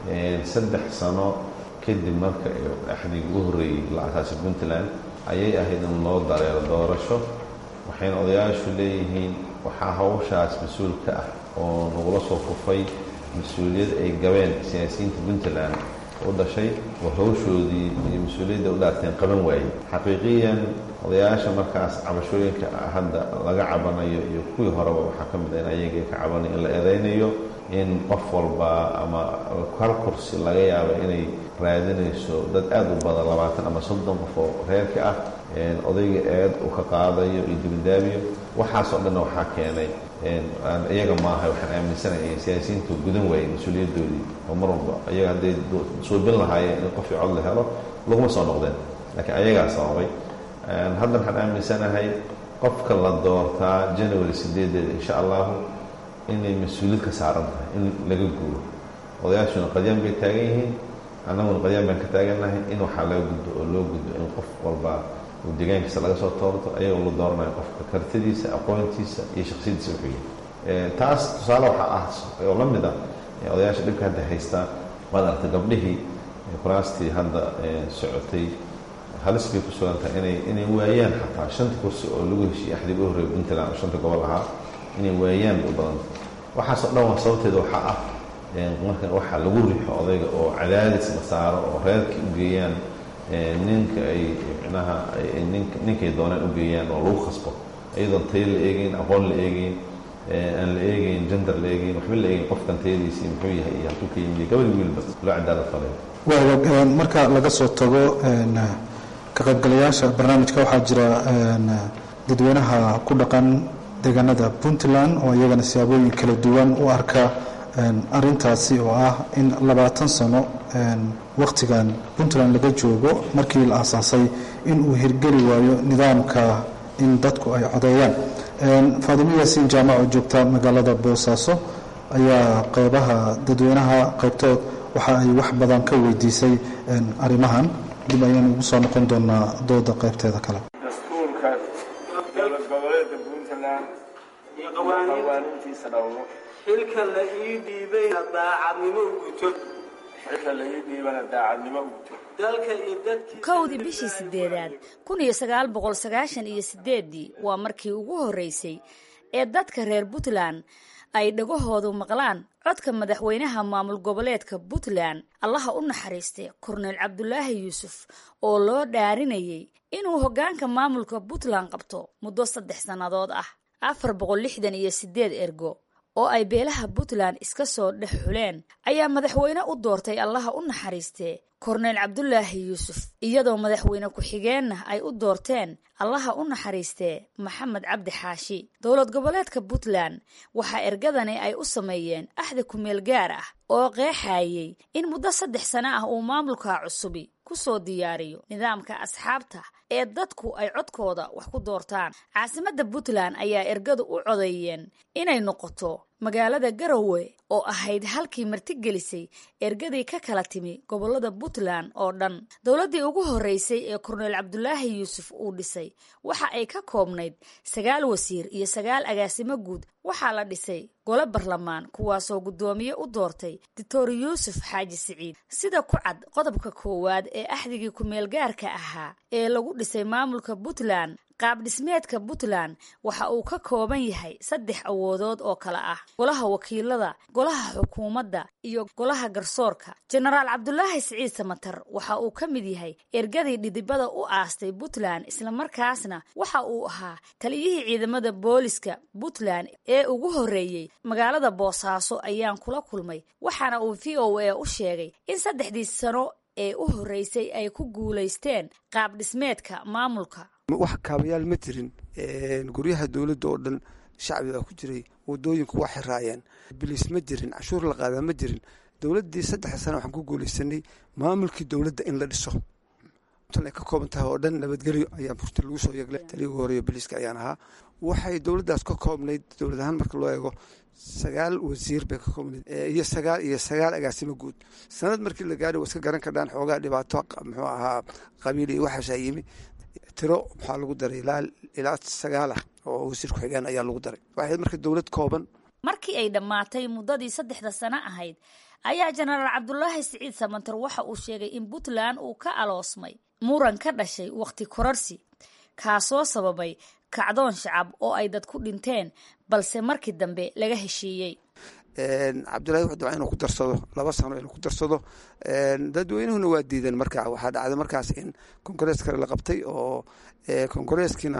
saddex sano kadib marka axdiga ugu horreeyey la asaasay puntland ayay ahayd in loo dareero doorasho waxayna odayaashu leeyihiin waxaa hawshaas mas-uul ka ah oo nagula soo kufay mas-uuliyad ay gabeen siyaasiyiinta puntland u dhashay oo hawshoodii iyo mas-uuliyadda u dhaarteen qaban waayey xaqiiqiyan odayaasha markaas cabashooyinka hadda laga cabanayo iyo kuwii horeba waxaa ka mid a in ayaga ka cabanayo in la eedaynayo in qof walba ama hal kursi laga yaabo inay raadinayso dad aada u badan labaatan ama soddon qof oo reerka ah odayga eed uu ka qaadayo iyo dibidaabiyo waxaasoo dhanna waxaa keenay iyaga maaha waxaan aaminsanahay in siyaasiyiintu gudan waayey mas-uuliyaddoodii oo mar walba iyaga hadday suubin lahaayeen in qofii cod la helo laguma soo noqdeen laakiin ayagaa sababay hadda waxaan aaminsanahay qofka la doortaa january sideedeeda insha allahu inay mas-uuliyad ka saaran tahay in laga guuro odayaashuna qadyaan bay taagan yihiin annaguna qadyaan baan ka taagannahay in waxaa laga gudbo oo loo gudbo in qof walba uu deegaankiisa laga soo toorto ayagoo la dooranayo qofka kartidiisa aqoontiisa iyo shaksiyadiisa wuxuu yahay taas tusaale waxaa ah oo la mid ah odayaasha dhibka hadda haystaa waad aragtay gabdhihii kuraastii hadda socotay halis bay ku sugan tahay inay inay waayaan xataa shanta kursi oo lagu heshiiyey axdiga u horreeya puntland oo shanta gobol ahaa inay waayaan bay u badanta waxaasoo dhan waa sababteeda waxaa ah marka waxaa lagu riixo odayga oo cadaadis la saaro oo reerkii u geeyaan ninka ay micnaha ninkay doonaan u geeyaan oo lagu khasbo iyadoon tayo la eegeyn aqoon la eegeyn aan la eegeyn gender la eegeyn waxba la eegeyn qofkan tayadiisii muxuu yahay iyo halkuu ka yimid gabadhi wiilba loo cadaalad falay waaga marka laga soo tago ka qaybgalayaasha barnaamijka waxaa jira dadweynaha ku dhaqan deegaanada puntland oo iyagana siyaabooyin kala duwan u arka arintaasi oo ah in labaatan sano wakhtigan puntland laga joogo markii la aasaasay in uu hirgeli waayo nidaamka in dadku ay codeeyaan faadimo yaasiin jaamac oo joogta magaalada boosaaso ayaa qeybaha dadweynaha qaybtood waxa ay wax badan ka weydiisay arrimahan dib ayaan ugu soo noqon doonaa dooda qaybteeda kale dastuurka dowlad goboleedka puntland iyo qawaaniintiisa dhowro xilka la ii dhiibayna daacadnimo u guto xilka la ii dhiibana daacadnimo u guto dalka iyo dadkii kowdii bishii sideedaad kun iyo sagaal boqol sagaashan iyo sideeddii waa markii ugu horreysay ee dadka reer puntland ay dhagahoodu maqlaan codka madaxweynaha maamul goboleedka puntland allaha u naxariistay korneyl cabdulaahi yuusuf oo loo dhaarinayay inuu hoggaanka maamulka puntland qabto muddo saddex sannadood ah afar boqol lixdan iyo sideed ergo oo ay beelaha puntland iska soo dhex xuleen ayaa madaxweyne u doortay allaha u naxariistee korneyl cabdulaahi yuusuf iyadoo madaxweyne ku-xigeenna ay u doorteen allaha u naxariistee maxamed cabdi xaashi dowlad goboleedka puntland waxaa ergadani ay u sameeyeen axda kumeel gaar ah oo qeexayay in muddo saddex sano ah uu maamulka cusubi ku soo diyaariyo nidaamka asxaabta ee dadku ay codkooda wax ku doortaan caasimadda puntland ayaa ergadu u codeeyeen inay noqoto magaalada garowe oo ahayd halkii martigelisay ergadii ka kala timi gobolada puntland oo dhan dowladdii ugu horreysay ee korneyl cabdulaahi yuusuf uu dhisay waxa ay ka koobnayd sagaal wasiir iyo sagaal agaasimo guud waxaa la dhisay gole barlamaan kuwaasoo guddoomiye u doortay doctor yuusuf xaaji siciid sida ku cad qodobka koowaad ee axdigii ku-meelgaarka ahaa ee lagu dhisay maamulka puntland qaab dhismeedka puntland waxa uu ka kooban yahay saddex awoodood oo kale ah golaha wakiilada golaha xukuumadda iyo golaha garsoorka jenaraal cabdulaahi siciid samatar waxa uu ka mid yahay ergadii dhidibada u aastay puntland islamarkaasna waxa uu ahaa taliyihii ciidamada booliska puntland ee ugu horreeyey magaalada boosaaso ayaan kula kulmay waxaana uu v o a u sheegay in saddexdii sano ee u horreysay ay ku guulaysteen qaab dhismeedka maamulka wax kaabayaal ma jirin guryaha dowladda oo dhan shacbi baa ku jiray wadooyinku waa xiraayeen biliis ma jirin cashuur la qaadaa ma jirin dowladdii saddex sana waxaan ku guulaysanay maamulkii dowladda in la dhiso ay ka kooban tahay oo dhan nabadgelyo ayaa burta lagu soo yeeglay taliyii ugu horeeya biliiska ayaan ahaa waxay dowladdaas ka koobnayd dowlad ahaan marka loo eego sagaal wasiir bay ka koobnayd iyo sagaal iyo sagaal agaasimo guud sanad markii la gaadhay waa iska garan kardhaan xoogaa dhibaato muxuu ahaa qabiil iyo waxaasaa yimi tiro maxaa lagu daray ilaa sagaalah oo wasiir ku-xigeen ayaa lagu daray waxayd marka dowlad kooban markii ay dhammaatay muddadii saddexda sano ahayd ayaa jenaraal cabdulaahi siciid samantar waxa uu sheegay in puntland uu ka aloosmay muran ka dhashay wakhti kororsi kaasoo sababay kacdoon shacab oo ay dad ku dhinteen balse markii dambe laga heshiiyey cabdulahi wuxuu dabca inuu ku darsado laba sano inuu ku darsado dadweynuhuna waa diideen marka waxaa dhacday markaas in kongarees kale la qabtay oo kongareeskiina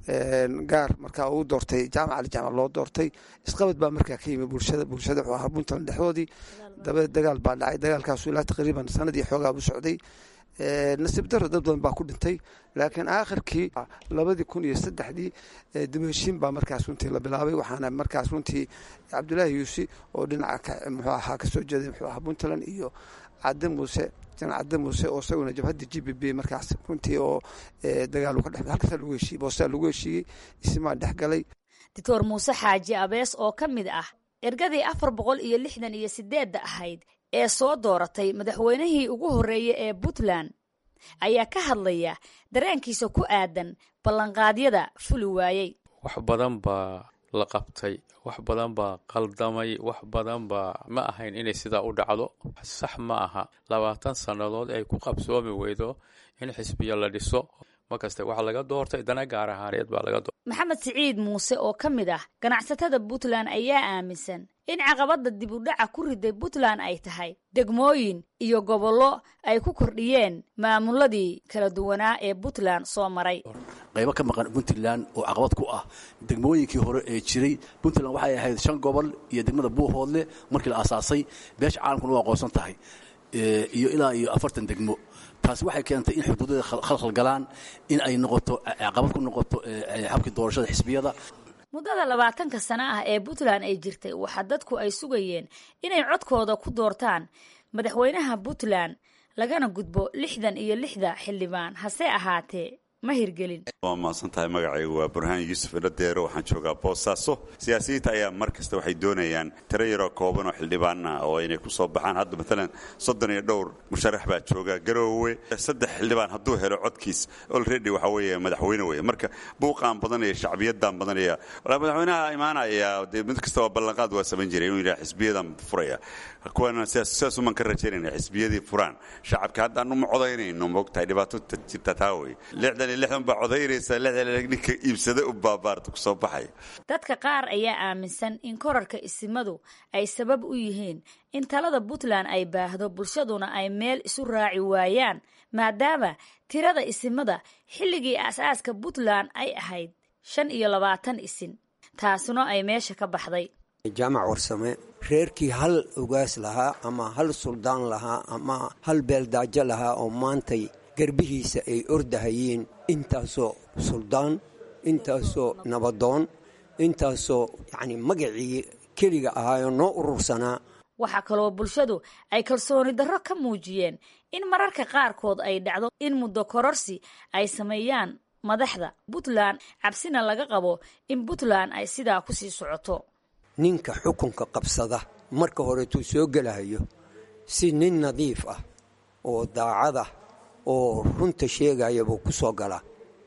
gaar markaa uu doortay jaamac ali jaamac loo doortay isqabad baa markaa ka yimi bulshada bulshada wuxuu ahaa puntland dhexdoodii dabadeed dagaal baa dhacay dagaalkaasu ilaa taqriiban sanadii xoogaa buu socday nasiib daro dad badan baa ku dhintay laakiin aakhirkii labadii kun iyo saddexdii dib heshiin baa markaas runtii la bilaabay waxaana markaas runtii cabdulaahi yuusi oo dhinaca muxuu ahaa kasoo jeeday muxuu ahaa puntland iyo cadde muuse janac cadde muuse oo isaguna jabhadda g b b markaas runtii oo dagaal ka dhex halkaasaa lagu heshiiyey boosaa lagu heshiiyey isimaa dhex galay doctor muuse xaaji abees oo ka mid ah ergadii afar boqol iyo lixdan iyo sideedda ahayd ee soo dooratay madaxweynihii ugu horreeyey ee puntland ayaa ka hadlaya dareenkiisa ku aadan ballanqaadyada fuli waayey wax badan baa la qabtay wax badan baa qaldamay wax badan baa ma ahayn inay sidaa u dhacdo sax ma aha labaatan sannadood ay ku qabsoomi weydo in xisbiya la dhiso markaste waxaa laga doortay dana gaar ahaaneed baa laga doortay maxamed siciid muuse oo ka mid ah ganacsatada puntland ayaa aaminsan in caqabadda dib u dhaca ku riday puntland ay tahay degmooyin iyo gobollo ay ku kordhiyeen maamuladii kala duwanaa ee puntland soo maray qaybo ka maqan puntland oo caqabad ku ah degmooyinkii hore ee jiray puntland waxay ahayd shan gobol iyo degmada buuhoodle markii la aasaasay beesha caalamkuna u aqoonsan tahay iyo ilaa iyo afartan degmo taasi waxay keentay in xuduudada khalkhal galaan in ay noqoto caqabad ku noqoto habkii doorashada xisbiyada muddada labaatanka sano ah ee puntland ay jirtay waxaa dadku ay sugayeen inay codkooda ku doortaan madaxweynaha puntland lagana gudbo lixdan iyo lixda xildhibaan hase ahaatee ma hirgelin waa mahadsan tahay magacaygu waa burhaan yuusuf iladeero waxaan joogaa boosaaso siyaasiyiinta ayaa mar kasta waxay doonayaan tiro yaroo kooban oo xildhibaana oo inay ku soo baxaan hadda maalan soddon iyo dhowr musharax baa jooga garoowe saddex xildhibaan hadduu helo codkiis olredy waxa weeye madaxweyne weeye marka buuqaan badanaya shacbiyadan badanaya walaa madaxweynaha imaanaya dee mid kasta waa ballanqaad waa samayn jiray inuu yidhaha xisbiyadan furaya kuwana sidaas uman ka rajaynayna xisbiyadii furaan shacabka haddaan uma codaynayno moogtahay dhibaato jirta taa wey lixdan iyo lixdan baa codaynaysa lixdan ninka iibsada u baabaarta kusoo baxaya dadka qaar ayaa aaminsan in korarka isimadu ay sabab u yihiin in talada puntland ay baahdo bulshaduna ay meel isu raaci waayaan maadaama tirada isimada xilligii aasaaska puntland ay ahayd shan iyo labaatan isin taasuna ay meesha ka baxday jaamac warsame reerkii hal ogaas lahaa ama hal suldaan lahaa ama hal beeldaajo lahaa oo maantay garbihiisa ay ordahayeen intaasoo suldaan intaasoo nabadoon intaasoo yacni magacii keliga ahaayoo noo urursanaa waxaa kaloo bulshadu ay kalsooni darro ka muujiyeen in mararka qaarkood ay dhacdo in muddo kororsi ay sameeyaan madaxda puntland cabsina laga qabo in puntland ay sidaa ku sii socoto ninka xukunka qabsada marka horeetuu soo gelahayo si nin nadiif ah oo daacada oo runta sheegaya buu ku soo galaa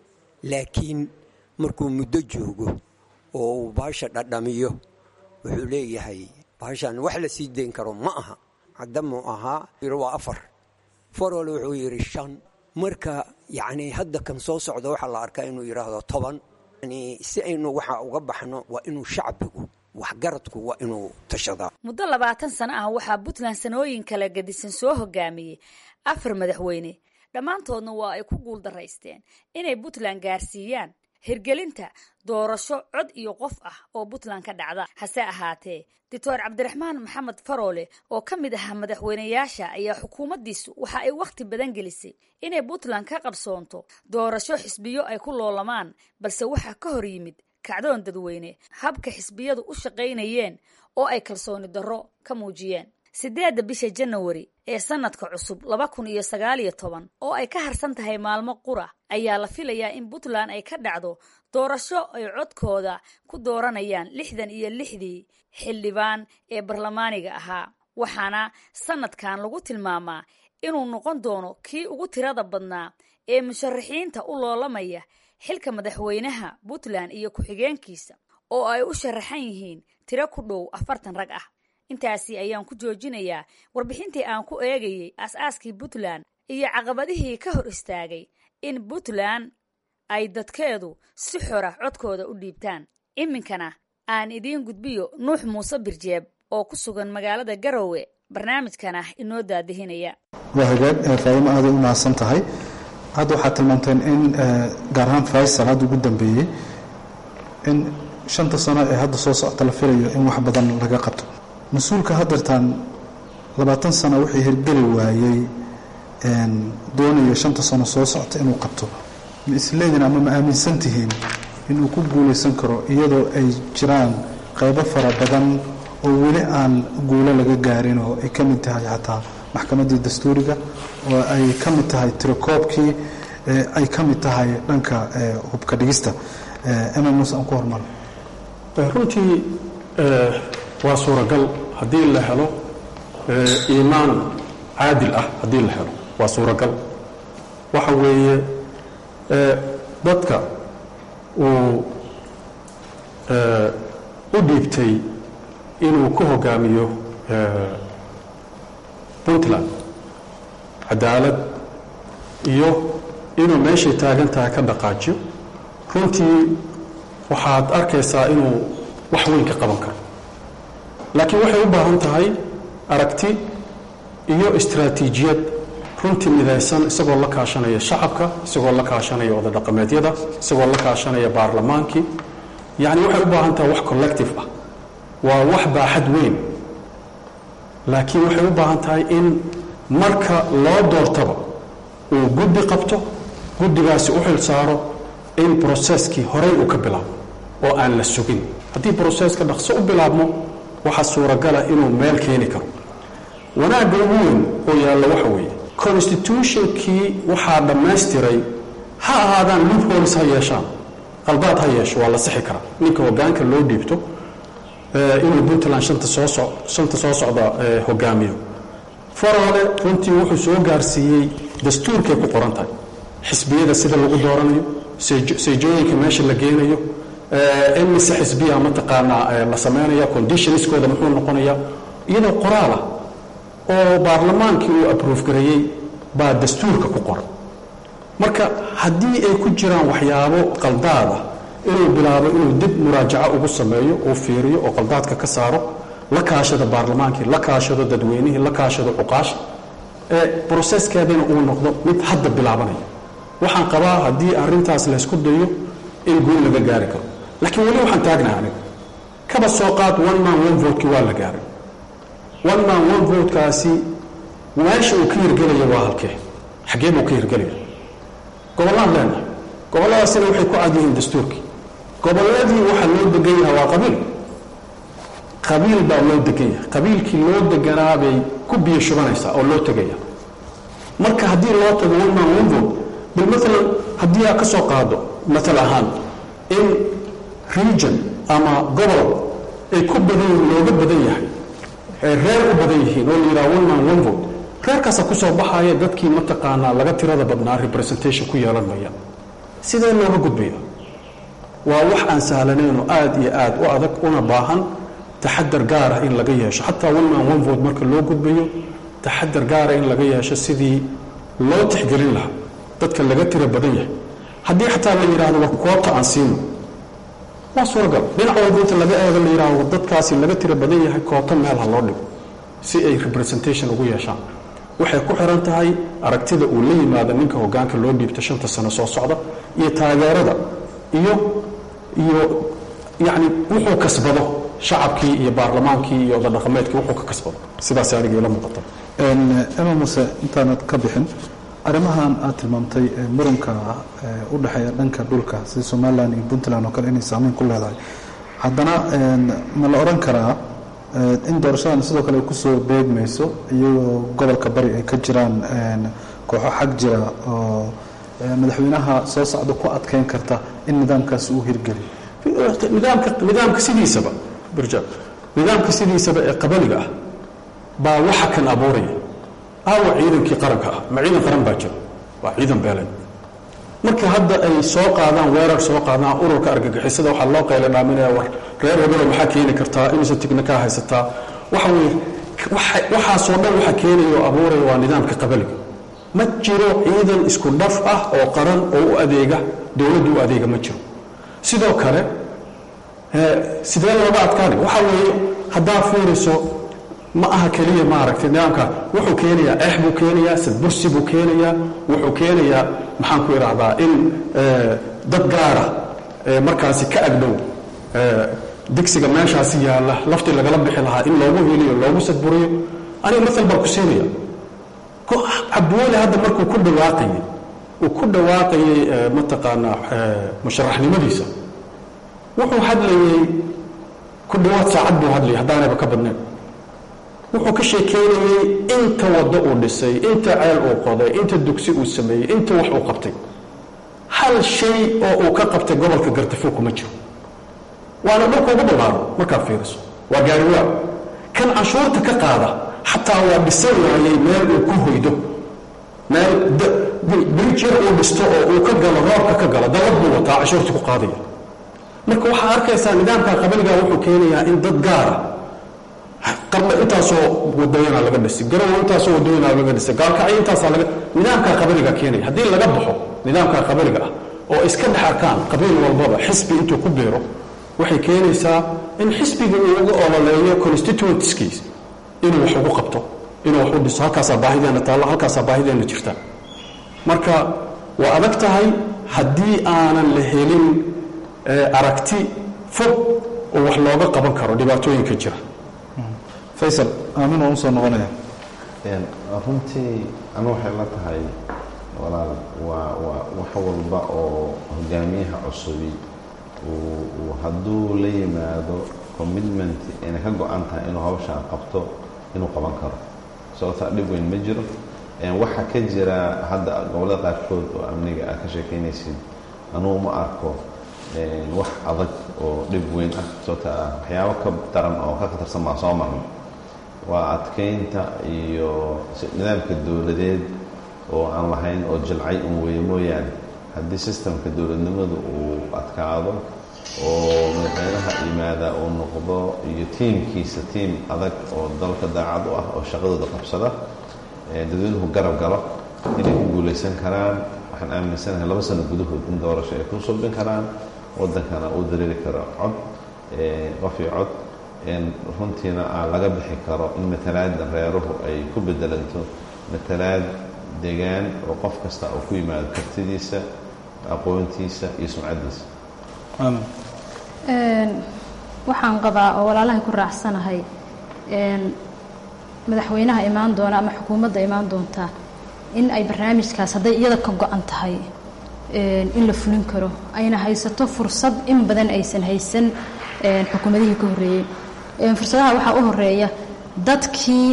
laakiin markuu muddo joogo oo uu baasha dhadhamiyo wuxuu leeyahay baashan wax la sii dayn karo ma aha haddamuu ahaa waa afar farol wuxuu yidhi shan marka yacni hadda kan soo socda waxaa la arkaa inuu yidhaahdo toban yani si aynu waxa uga baxno waa inuu shacbigu waxgaradku waa inuu tashadaa muddo labaatan sano ah waxaa puntland sanooyin kala gadisan soo hogaamiyey afar madaxweyne dhammaantoodna waa ay ku guuldaraysteen inay puntland gaarsiiyaan hirgelinta doorasho cod iyo qof ah oo puntland ka dhacda hase ahaatee doctor cabdiraxmaan maxamed faroole oo ka mid ahaa madaxweyneyaasha ayaa xukuumaddiisu waxa ay wakhti badan gelisay inay puntland ka qabsoonto doorasho xisbiyo ay ku loolamaan balse waxaa ka hor yimid kacdoon dadweyne habka xisbiyadu u shaqaynayeen oo ay kalsooni darro ka muujiyeen siddeedda bisha janawari ee sanadka cusub laba kun iyo sagaal iyo toban oo ay ka harsan tahay maalmo qura ayaa la filayaa in puntland ay ka dhacdo doorasho ay codkooda ku dooranayaan lixdan iyo lixdii xildhibaan ee barlamaaniga ahaa waxaana sanadkan lagu tilmaamaa inuu noqon doono kii ugu tirada badnaa ee musharaxiinta u loolamaya xilka madaxweynaha puntland iyo ku-xigeenkiisa oo ay u sharaxan yihiin tiro ku dhow afartan rag ah intaasi ayaan ku joojinayaa warbixintii aan ku eegayey aas-aaskii puntland iyo caqabadihii ka hor istaagay in puntland ay dadkeedu si xora codkooda u dhiibtaan iminkana aan idiin gudbiyo nuux muuse birjeeb oo ku sugan magaalada garowe barnaamijkan ah inoo daadihinaya waa hagaag faadimo aaday u mahadsan tahay hadda waxaad tilmaanteen in gaar ahaan faysal hadda ugu dambeeyey in shanta sano ee hadda soo socota la filayo in wax badan laga qabto mas-uulka haddeertaan labaatan sano wixii hirgeli waayey doonayo shanta sano soo socota inuu qabto ma isleedin ama ma aaminsan tihiin inuu ku guulaysan karo iyadoo ay jiraan qaybo fara badan oo weli aan guulo laga gaarin oo ay ka mid tahay xataa maxkamaddii dastuuriga oo ay ka mid tahay tirakoobkii ay ka mid tahay dhanka hubka dhigista emma muuse aan ku hormaro runtii waa suuragal haddii la helo iimaan caadil ah haddii la helo waa suuragal waxa weeye dadka uu u dhiibtay inuu ku hogaamiyo puntland cadaalad iyo inuu meeshay taagan tahay ka dhaqaajiyo runtii waxaad arkaysaa inuu wax weyn ka qaban karo laakiin waxay u baahan tahay aragti iyo istaraatiijiyad runtii midaysan isagoo la kaashanaya shacabka isagoo la kaashanaya odadhaqameedyada isagoo la kaashanaya baarlamaankii yacni waxay u baahan tahay wax collective ah waa wax baaxad weyn laakiin waxay u baahan tahay in marka loo doortaba uu guddi qabto guddigaasi u xil saaro in broseskii horey uu ka bilaabo oo aan la sugin haddii broseska dhaqso u bilaabmo waxaa suuragala inuu meel keeni karo wanaagga ugu weyn oo yaalla waxa weeye constitutionkii waxaa dhammaystiray ha ahaadaan loopholes ha yeeshaan qaldaad ha yeesho waa la sixi karaa ninka hogaanka loo dhiibto inuu puntland shanta soo so shanta soo socda hogaamiyo farole runtii wuxuu soo gaarsiiyey dastuurkay ku qoran tahay xisbiyada sida lagu dooranayo seejooyinka meesha la geenayo imise xisbiya mataqaanaa la samaynaya conditionskooda muxuu noqonayaa iyadoo qoraalah oo baarlamaankii uu aproof gareeyey baa dastuurka ku qoran marka haddii ay ku jiraan waxyaabo qaldaada inuu bilaabo inuu dib muraajaco ugu sameeyo uu fiiriyo oo qaldaadka ka saaro la kaashado baarlamaankii la kaashado dadweynihii la kaashado cuqaasha ee broseskeedana uu noqdo mid hadda bilaabanaya waxaan qabaa haddii arintaas laysku dayo in guul laga gaari karo laakiin weli waxaan taagnahay aniga kaba soo qaad one man one votekii waa la gaaray one man one votekaasi meesha uu ka hirgelaya waa halkee xaggee buu ka hirgelaya gobollaan leenahay gobolladaasina waxay ku cad yihiin dastuurkii gobolladii waxaa loo degan yahay waa qabiil qabiil baa loo degan yahay qabiilkii loo deganaa bay ku biyo shubanaysaa oo loo tegaya marka haddii loo tago one man one vote bal maalan haddii aad ka soo qaado matal ahaan in region ama gobol ay ku badan looga badan yahay ay reer u badan yihiin oo la yidhaha one man one vote reerkaasaa kusoo baxaya dadkii mataqaanaa laga tirada badnaa representation ku yeelan maya sidee looga gudbaya waa wax aan sahlanayn oo aad iyo aad u adag una baahan taxadar gaara in laga yeesho xataa one man one vote marka loo gudbayo taxadar gaara in laga yeesho sidii loo tixgelin lahaa dadka laga tira badan yahay haddii xataa la yidhaahdo war koobta aan siino waa suuragal dhinac walba inta laga eego la yidhaahdo dadkaasi laga tira badan yahay koobta meel ha loo dhigo si ay representation ugu yeeshaan waxay ku xiran tahay aragtida uu la yimaado ninka hogaanka loo dhiibto shanta sano soo socda iyo taageerada iyo iyo yacni wuxuu kasbado shacabkii iyo baarlamaankii iyo odadhaqameedkii wuxuu ka kasbado sidaas aniga ila muuqata ema muse intaanad ka bixin arrimahan aad tilmaamtay muranka u dhexeeya dhanka dhulka sida somalilan iyo puntland oo kale inay saameyn ku leedahay haddana ma la odhan karaa in doorashadan sidoo kale ay kusoo beegmayso iyagoo gobolka bari ay ka jiraan kooxo xag jira oo madaxweynaha soo socda ku adkeyn karta in nidaamkaasi uu hirgeliyo nidaamka nidaamka sidiisaba burja nidaamka sidiisaba ee qabaliga ah baa waxa kan abuuraya aawa ciidankii qaranka ah ma ciidan qaran baa jira waa ciidan beeleed marka hadda ay soo qaadaan weerar soo qaadaan ururka argagixisada waxaa loo qayla dhaaminaya war reer hebelo maxaa keeni kartaa inuusan tigna kaa haysataa waxa weye waxaasoo dhan waxa keenaya oo abuuraya waa nidaamka qabaliga ma jiro ciidan isku dhaf ah oo qaran oo u adeega dowladdu u adeega ma jiro sidoo kale sidee looga adkaanay waxa weeye haddaa fiiriso ma aha keliya maaragtay nidaamka wuxuu keenayaa eex buu keenayaa sadbursi buu keenayaa wuxuu keenayaa maxaan ku idhaahdaa in dad gaara markaasi ka agdhow digsiga meeshaasi yaalla laftii lagala bixi lahaa in loogu heliyo loogu sadburiyo aniga maal baan ku siinaya cabdiweli hadda markuu ku dhawaaqayey uu ku dhawaaqayey mataqaanaa musharaxnimadiisa wuxuu hadlayey ku dhawaad saacad buu hadlayay haddaanayba ka badnayn wuxuu ka sheekeynayey inta waddo uu dhisay inta ceel uu qoday inta dugsi uu sameeyey inta wax uu qabtay hal shay oo uu ka qabtay gobolka gartafo kuma jiro waana dhulka ugu ballaaro markaad fiiriso waa gaariwaa kan canshuurta ka qaada xataa waa dhisan waayey meel uu ku hoydo meel brijir uu dhisto oo uu ka galo roobka ka galo dalad buu wataa canshuurta ku qaadaya marka waxaa arkaysaa nidaamka qabaliga wuxuu keenayaa in dad gaara qarba intaasoo wadooyana laga dhisay garow intaasoo wadooyana laga dhisay gaalkacyo intaasaa laga nidaamka qabaliga keenaya haddii laga baxo nidaamka qabaliga ah oo iska dhex arkaan qabiil walbaba xisbi intuu ku beero waxay keenaysaa in xisbiga uu uga ololeeyo constituentskiis inuu wax ugu qabto inuu wax u dhiso halkaasaa baahideena taallo halkaasaa baahideena jirta marka waa adag tahay haddii aanan la helin aragti fog oo wax looga qaban karo dhibaatooyinka jira faysal aamin waan usoo noqonaya runtii anu waxay la tahay walaal waa waa wax walba oo hogaamiyaha cusubi uu hadduu la yimaado commitment inay ka go-an tahay inuu hawshaan qabto inuu qaban karo sababtaa dhib weyn ma jiro waxa ka jira hadda gobollada qaarkood oo amniga aad ka sheekeynaysid anugu ma arko wax adag oo dhib weyn ah sababta ah waxyaabo ka daran oo ka khatarsan baa soo marnay waa adkeynta iyo nidaamka dowladeed oo aan lahayn oo jilcay un weeye mooyaane haddii sistemka dowladnimadu uu adkaado oo madaxweynaha yimaada uu noqdo iyo tiimkiisa tiim adag oo dalka daacad u ah oo shaqadooda qabsada dadweynuhu garab galo inay ku guulaysan karaan waxaan aaminsanahay laba sano gudahood in doorasho ay ku subin karaan waddankana uu dareeri karo cod qof iyo cod runtiina aan laga bixi karo in matalaada reeruhu ay ku bedelanto matalaad degaan oo qof kasta uu ku yimaado kartidiisa aqoontiisa iyo sumcaddiisa waxaan qabaa oo walaalahay ku raacsanahay madaxweynaha imaan doona ama xukuumadda imaan doonta in ay barnaamijkaas hadday iyada ka go-an tahay in la fulin karo ayna haysato fursad in badan aysan haysan xukuumadihii ka horreeyey fursadaha waxaa u horeeya dadkii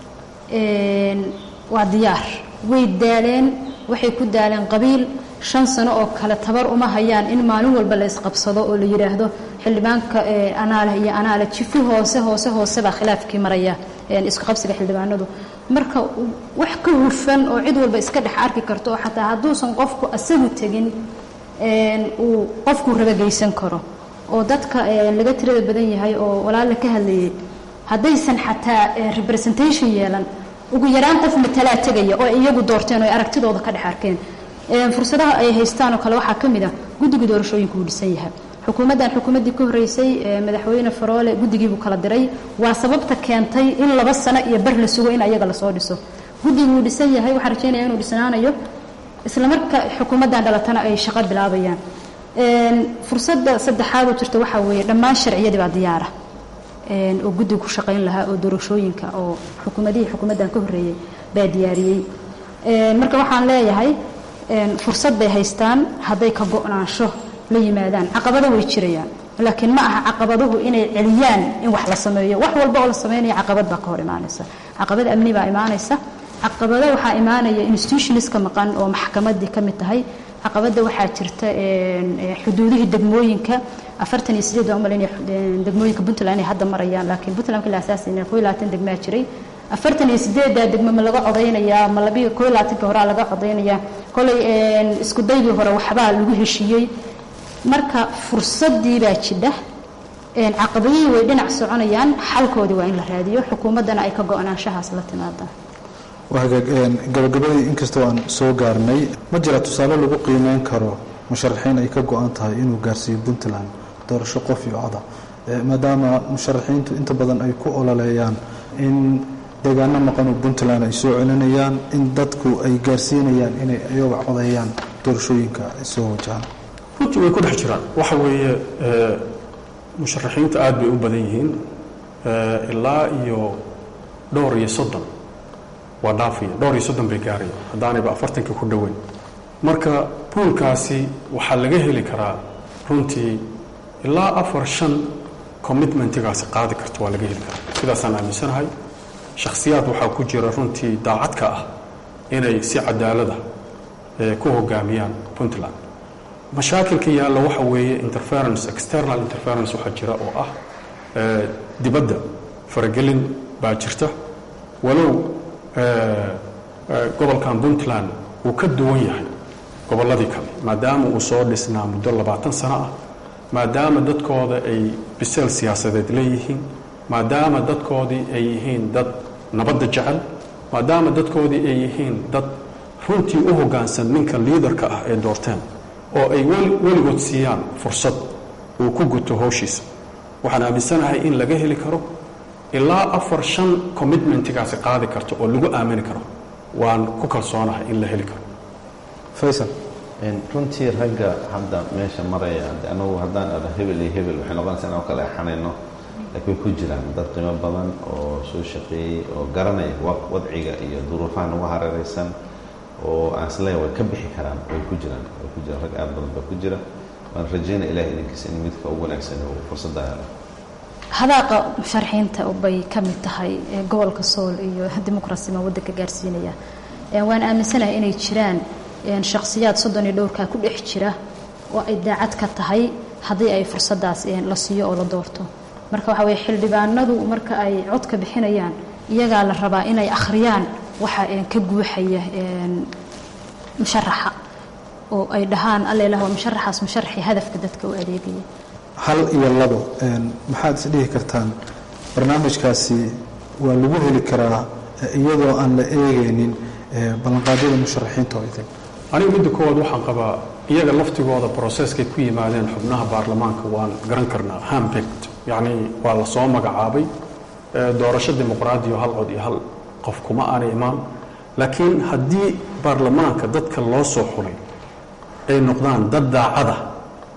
waa diyaar way daaleen waxay ku daaleen qabiil shan sano oo kale tabar uma hayaan in maalin walba la isqabsado oo la yidhaahdo xildhibaanka anaaleh iyo anaale jifi hoose hoose hoose baa khilaafkii maraya isku qabsiga xildhibaanadu marka wax ka hufan oo cid walba iska dhex arki karto oo xataa hadduusan qofku asagu tegin uu qofkuu rabageysan karo oo dadka laga tirada badan yahay oo walaala ka hadlayay haddaysan xataa representation yeelan ugu yaraan qof matalaa tegaya oo iyagu doorteen oo ay aragtidooda ka dhex arkeen fursadaha ay haystaan oo kale waxaa ka mid a guddiga doorashooyinka uu dhisan yahay xukuumaddan xukuumaddii ka horreysay madaxweyne faroole guddigiibuu kala diray waa sababta keentay in laba sano iyo bar la sugo in ayaga lasoo dhiso guddigu uu dhisan yahay waxaan rajeynaya inuu dhisnaanayo isla marka xukuumaddan dhalatana ay shaqo bilaabayaan fursadda saddexaad oo jirta waxaa weeye dhammaan sharciyadii baa diyaara oo guddiga ku shaqayn lahaa oo doorashooyinka oo xukuumadihii xukuumaddan ka horreeyey baa diyaariyey marka waxaan leeyahay fursad bay haystaan hadday ka go-naansho la yimaadaan caqabado way jirayaan laakiin ma aha caqabaduhu inay celiyaan in wax la sameeyo wax walba oo la sameynaya caqabad baa ka hor imaanaysa caqabad amni baa imaanaysa caqabado waxaa imaanaya institutionska maqan oo maxkamadii ka mid tahay caqabada waxaa jirta xuduudihii degmooyinka afartan iyo sideed baan umalinaya degmooyinka puntland inay hadda marayaan laakiin puntland markii la asaasayna koo iyo labaatan degmaa jiray afartan iyo sideeddaa degmo ma laga codaynayaa ma labiyo koo iyo labaatanka horaa laga codaynayaa kolay isku daydii hore waxbaa lagu heshiiyey marka fursadii baa jidha caqabadihii way dhinac soconayaan xalkoodii waa in la raadiyo xukuumaddana ay ka go-naanshahaas la timaadaan gabagabadii inkastoo aan soo gaarnay ma jira tusaale lagu qiimeyn karo musharaxiin ay ka go-an tahay inuu gaarsiiyo puntland doorasho qof iyo coda maadaama musharaxiintu inta badan ay ku ololeeyaan in deegaano maqanoo puntland ay soo celinayaan in dadku ay gaarsiinayaan inay iyaga codeeyaan doorashooyinka ay soo wajahaan runtii way ku dhex jiraan waxa weeye musharaxiinta aad bay u badan yihiin ilaa iyo dhowr iyo soddon waa dhaafaya dhowr iyo soddon bay gaaraya haddaanayba afartanka ku dhoweyn marka buulkaasi waxaa laga heli karaa runtii ilaa afar shan commitmentigaasi qaadi karto waa laga heli karaa sidaasaan aaminsanahay shakhsiyaad waxaa ku jira runtii daacadka ah inay si cadaalada ku hogaamiyaan puntland mashaakilka yaalla waxa weeye interference external interference waxaa jira oo ah dibadda faragelin baa jirta walow gobolkan puntland uu ka duwan yahay gobolladii kale maadaama uu soo dhisnaa muddo labaatan sano ah maadaama dadkooda ay biseel siyaasadeed leeyihiin maadaama dadkoodii ay yihiin dad nabadda jecel maadaama dadkoodii ay yihiin dad runtii u hoggaansan ninka liidarka ah ee doorteen oo ay weligood siiyaan fursad uu ku guto howshiisa waxaan aaminsanahay in laga heli karo ilaa afar shan commitmentigaasi qaadi karto oo lagu aamini karo waan ku kalsoonahay in la heli karo faysal runtii ragga hadda meesha maraya anagu haddaan ada hebel iyo hebel waxay noqonaysa inaan kala exanayno laakiin way ku jiraan dad qiimo badan oo soo shaqeeyey oo garanaya wadciga iyo duruufaha nagu hareeraysan oo aan isleeyahay way ka bixi karaan way ku jiraan way ku jiraan rag aad badan baa ku jira waan rajaynaya ilahay idinkiisa in midka ugu wanaagsan uu fursadda helo hadaaqa musharaxiinta bay ka mid tahay gobolka sool iyo dimuqrasima waddanka gaarsiinaya waan aaminsanahay inay jiraan shakhsiyaad soddon iyo dhowrkaa ku dhex jira oo ay daacad ka tahay haddii ay fursaddaas la siiyo oo la doorto marka waxa weye xildhibaanadu marka ay codka bixinayaan iyagaa la rabaa inay akhriyaan waxa ka guuxaya musharaxa oo ay dhahaan allelah waa musharaxaas musharaxii hadafka dadka u adeegaya hal iyo labo maxaad is dhihi kartaan barnaamijkaasi waa lagu heli karaa iyadoo aan la eegaynin ballanqaadyada musharaxiinta oo idin anigu midda koowaad waxaan qabaa iyaga laftigooda broseskay ku yimaadeen xubnaha baarlamaanka waan garan karnaa hambegt yacni waa la soo magacaabay doorasho dimuqraadiyo hal cod iyo hal qof kuma aanay imaan laakiin haddii baarlamaanka dadka loo soo xulay ay noqdaan dad daacada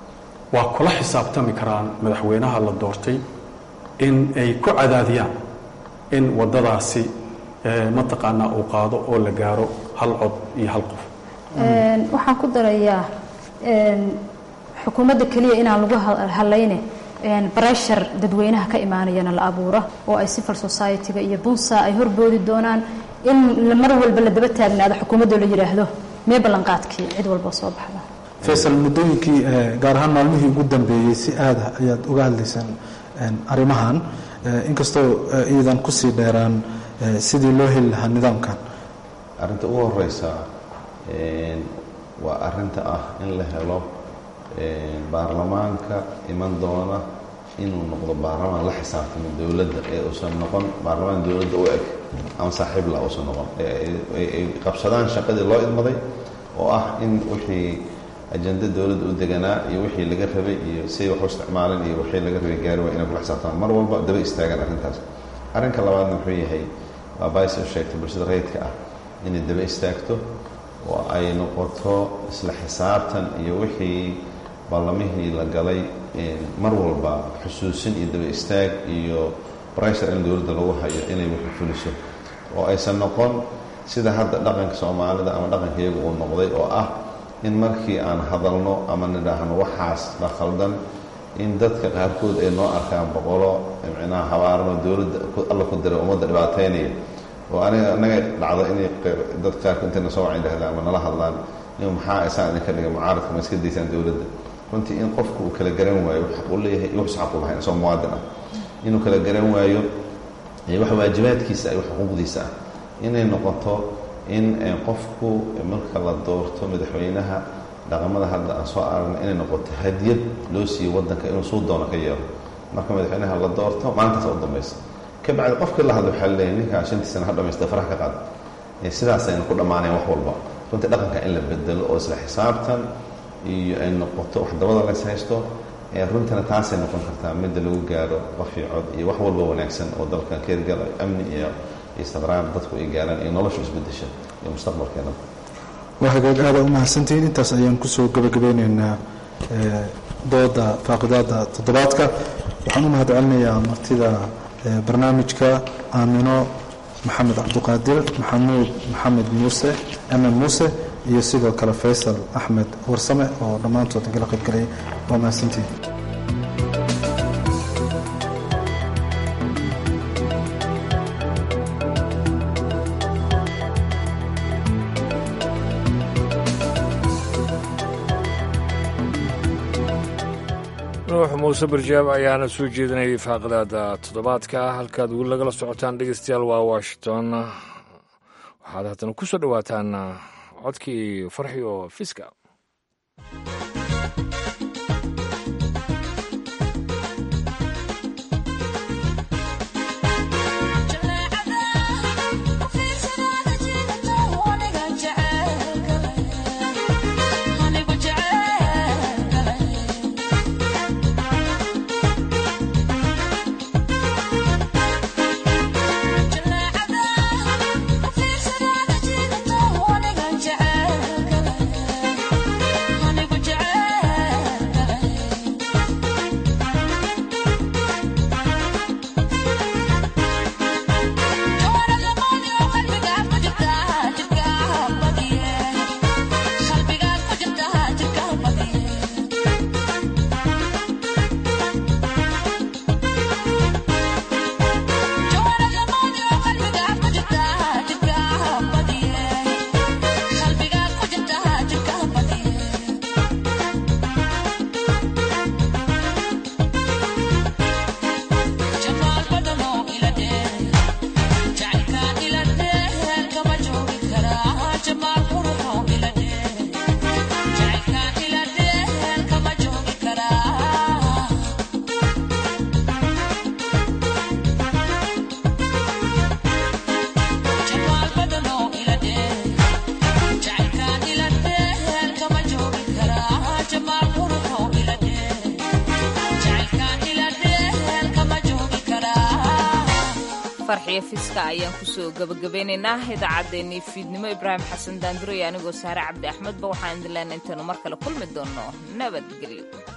waa kula xisaabtami karaan madaxweynaha la doortay in ay ku cadaadiyaan in waddadaasi mataqaanaa uu qaado oo la gaaro hal cod iyo hal qof waxaan ku darayaa xukuumadda keliya inaan lagu halayne breshar dadweynaha ka imaanayana la abuuro oo ay civil society-ga iyo bunsa ay horboodi doonaan in mar walba la daba taagnaado xukuumaddo la yidhaahdo mee ballanqaadkii cid walba soo baxda faysal muddooyinkii gaar ahaan maalmihii ugu dambeeyey si aada ayaad uga hadlaysaan arrimahan inkastoo iidan kusii dheeraan sidii loo heli lahaa nidaamkan arrinta ugu horeysa waa arinta ah in la helo baarlamaanka iman doona inuu noqdo baarlamaan la xisaabtamo dowladda ee uusan noqon baarlamaan dowladda u eg ama saaxiibla uusan noqon ay qabsadaan shaqadii loo idmaday oo ah in wixii ajenda dowladda u deganaa iyo wixii laga rabay iyo siay wax u isticmaaleen iyo wixii laga rabay gaari waa inay kula xisaabtamaan mar walba daba istaagaan arrintaas arrinka labaadna wuxuu yahay waa bays u sheegtay bulshada rayidka ah inay daba istaagto oo ay noqoto isla xisaabtan iyo wixii ballamihii la galay mar walba xusuusin iyo daba istaag iyo breshar in dowladda lagu hayo inay wixii fuliso oo aysan noqon sida hadda dhaqanka soomaalida ama dhaqanka iyaga uu noqday oo ah in markii aan hadalno ama nidhaahno waxaas la khaldan in dadka qaarkood ay noo arkaan boqolo micnaha habaarano dowladda alla ku diray ummadda dhibaateynaya oo aniga anaga dhacdo inay dad qaarkood intayna soo wacan dhahdaan ama nala hadlaan in maxaa isaan idinka dhigay mucaaradka ma iska daysaan dowladda runtii in qofku uu kala garan waayo xaq uu leeyahay iyo wax xaq u lahayn isagoo muwaadin ah inuu kala garan waayo wax waajibaadkiisa iyo wax xuquuqdiisa ah inay noqoto in qofku marka la doorto madaxweynaha dhaqamada hadda aan soo aragna inay noqoto hadiyad loo siiyo waddanka inuu suu doono ka yeelo marka madaxweynaha la doorto maalintaas u dambaysa ka bacdi qofkii la hadla waxaa leeyahay ninkaa shantii sana ha dhamaysta faraha ka qaad sidaasayna ku dhammaanayn wax walba runtii dhaqanka in la bedelo oo isla xisaabtan iyo ay noqoto wax dabada lays haysto runtana taasay noqon kartaa midda lagu gaaro qofii cod iyo wax walba wanaagsan oo dalka keergala amni iyo istiqraar dadku ay gaaraan iyo noloshu isbedesha iyo mustaqbalkeena waa hagaag aada u mahadsantihiin intaas ayaan kusoo gabagabeyneynaa dooda faaqidaada toddobaadka waxaan u mahad celinayaa martida barnaamijka aamino maxamed cabdiqaadir maxamuud maxamed muuse amen muuse iyo sidoo kale faysal axmed warsame oo dhammaantood igala qaybgalay waa mahadsantihiin nuux muuse barjaab ayaana soo jeedinayay faaqidaada toddobaadka halkaad weli lagala socotaan dhegeystayaal waa washington waxaad haddana ku soo dhowaataan codkii farxi oo fiska farxiyo fiska ayaan kusoo gabagabeynaynaa idaacaddeenii fiidnimo ibraahim xasan daanduray anigoo saare cabdi axmedba waxaan idin leenay intaynu mar kale kulmi doonno nabadgelyo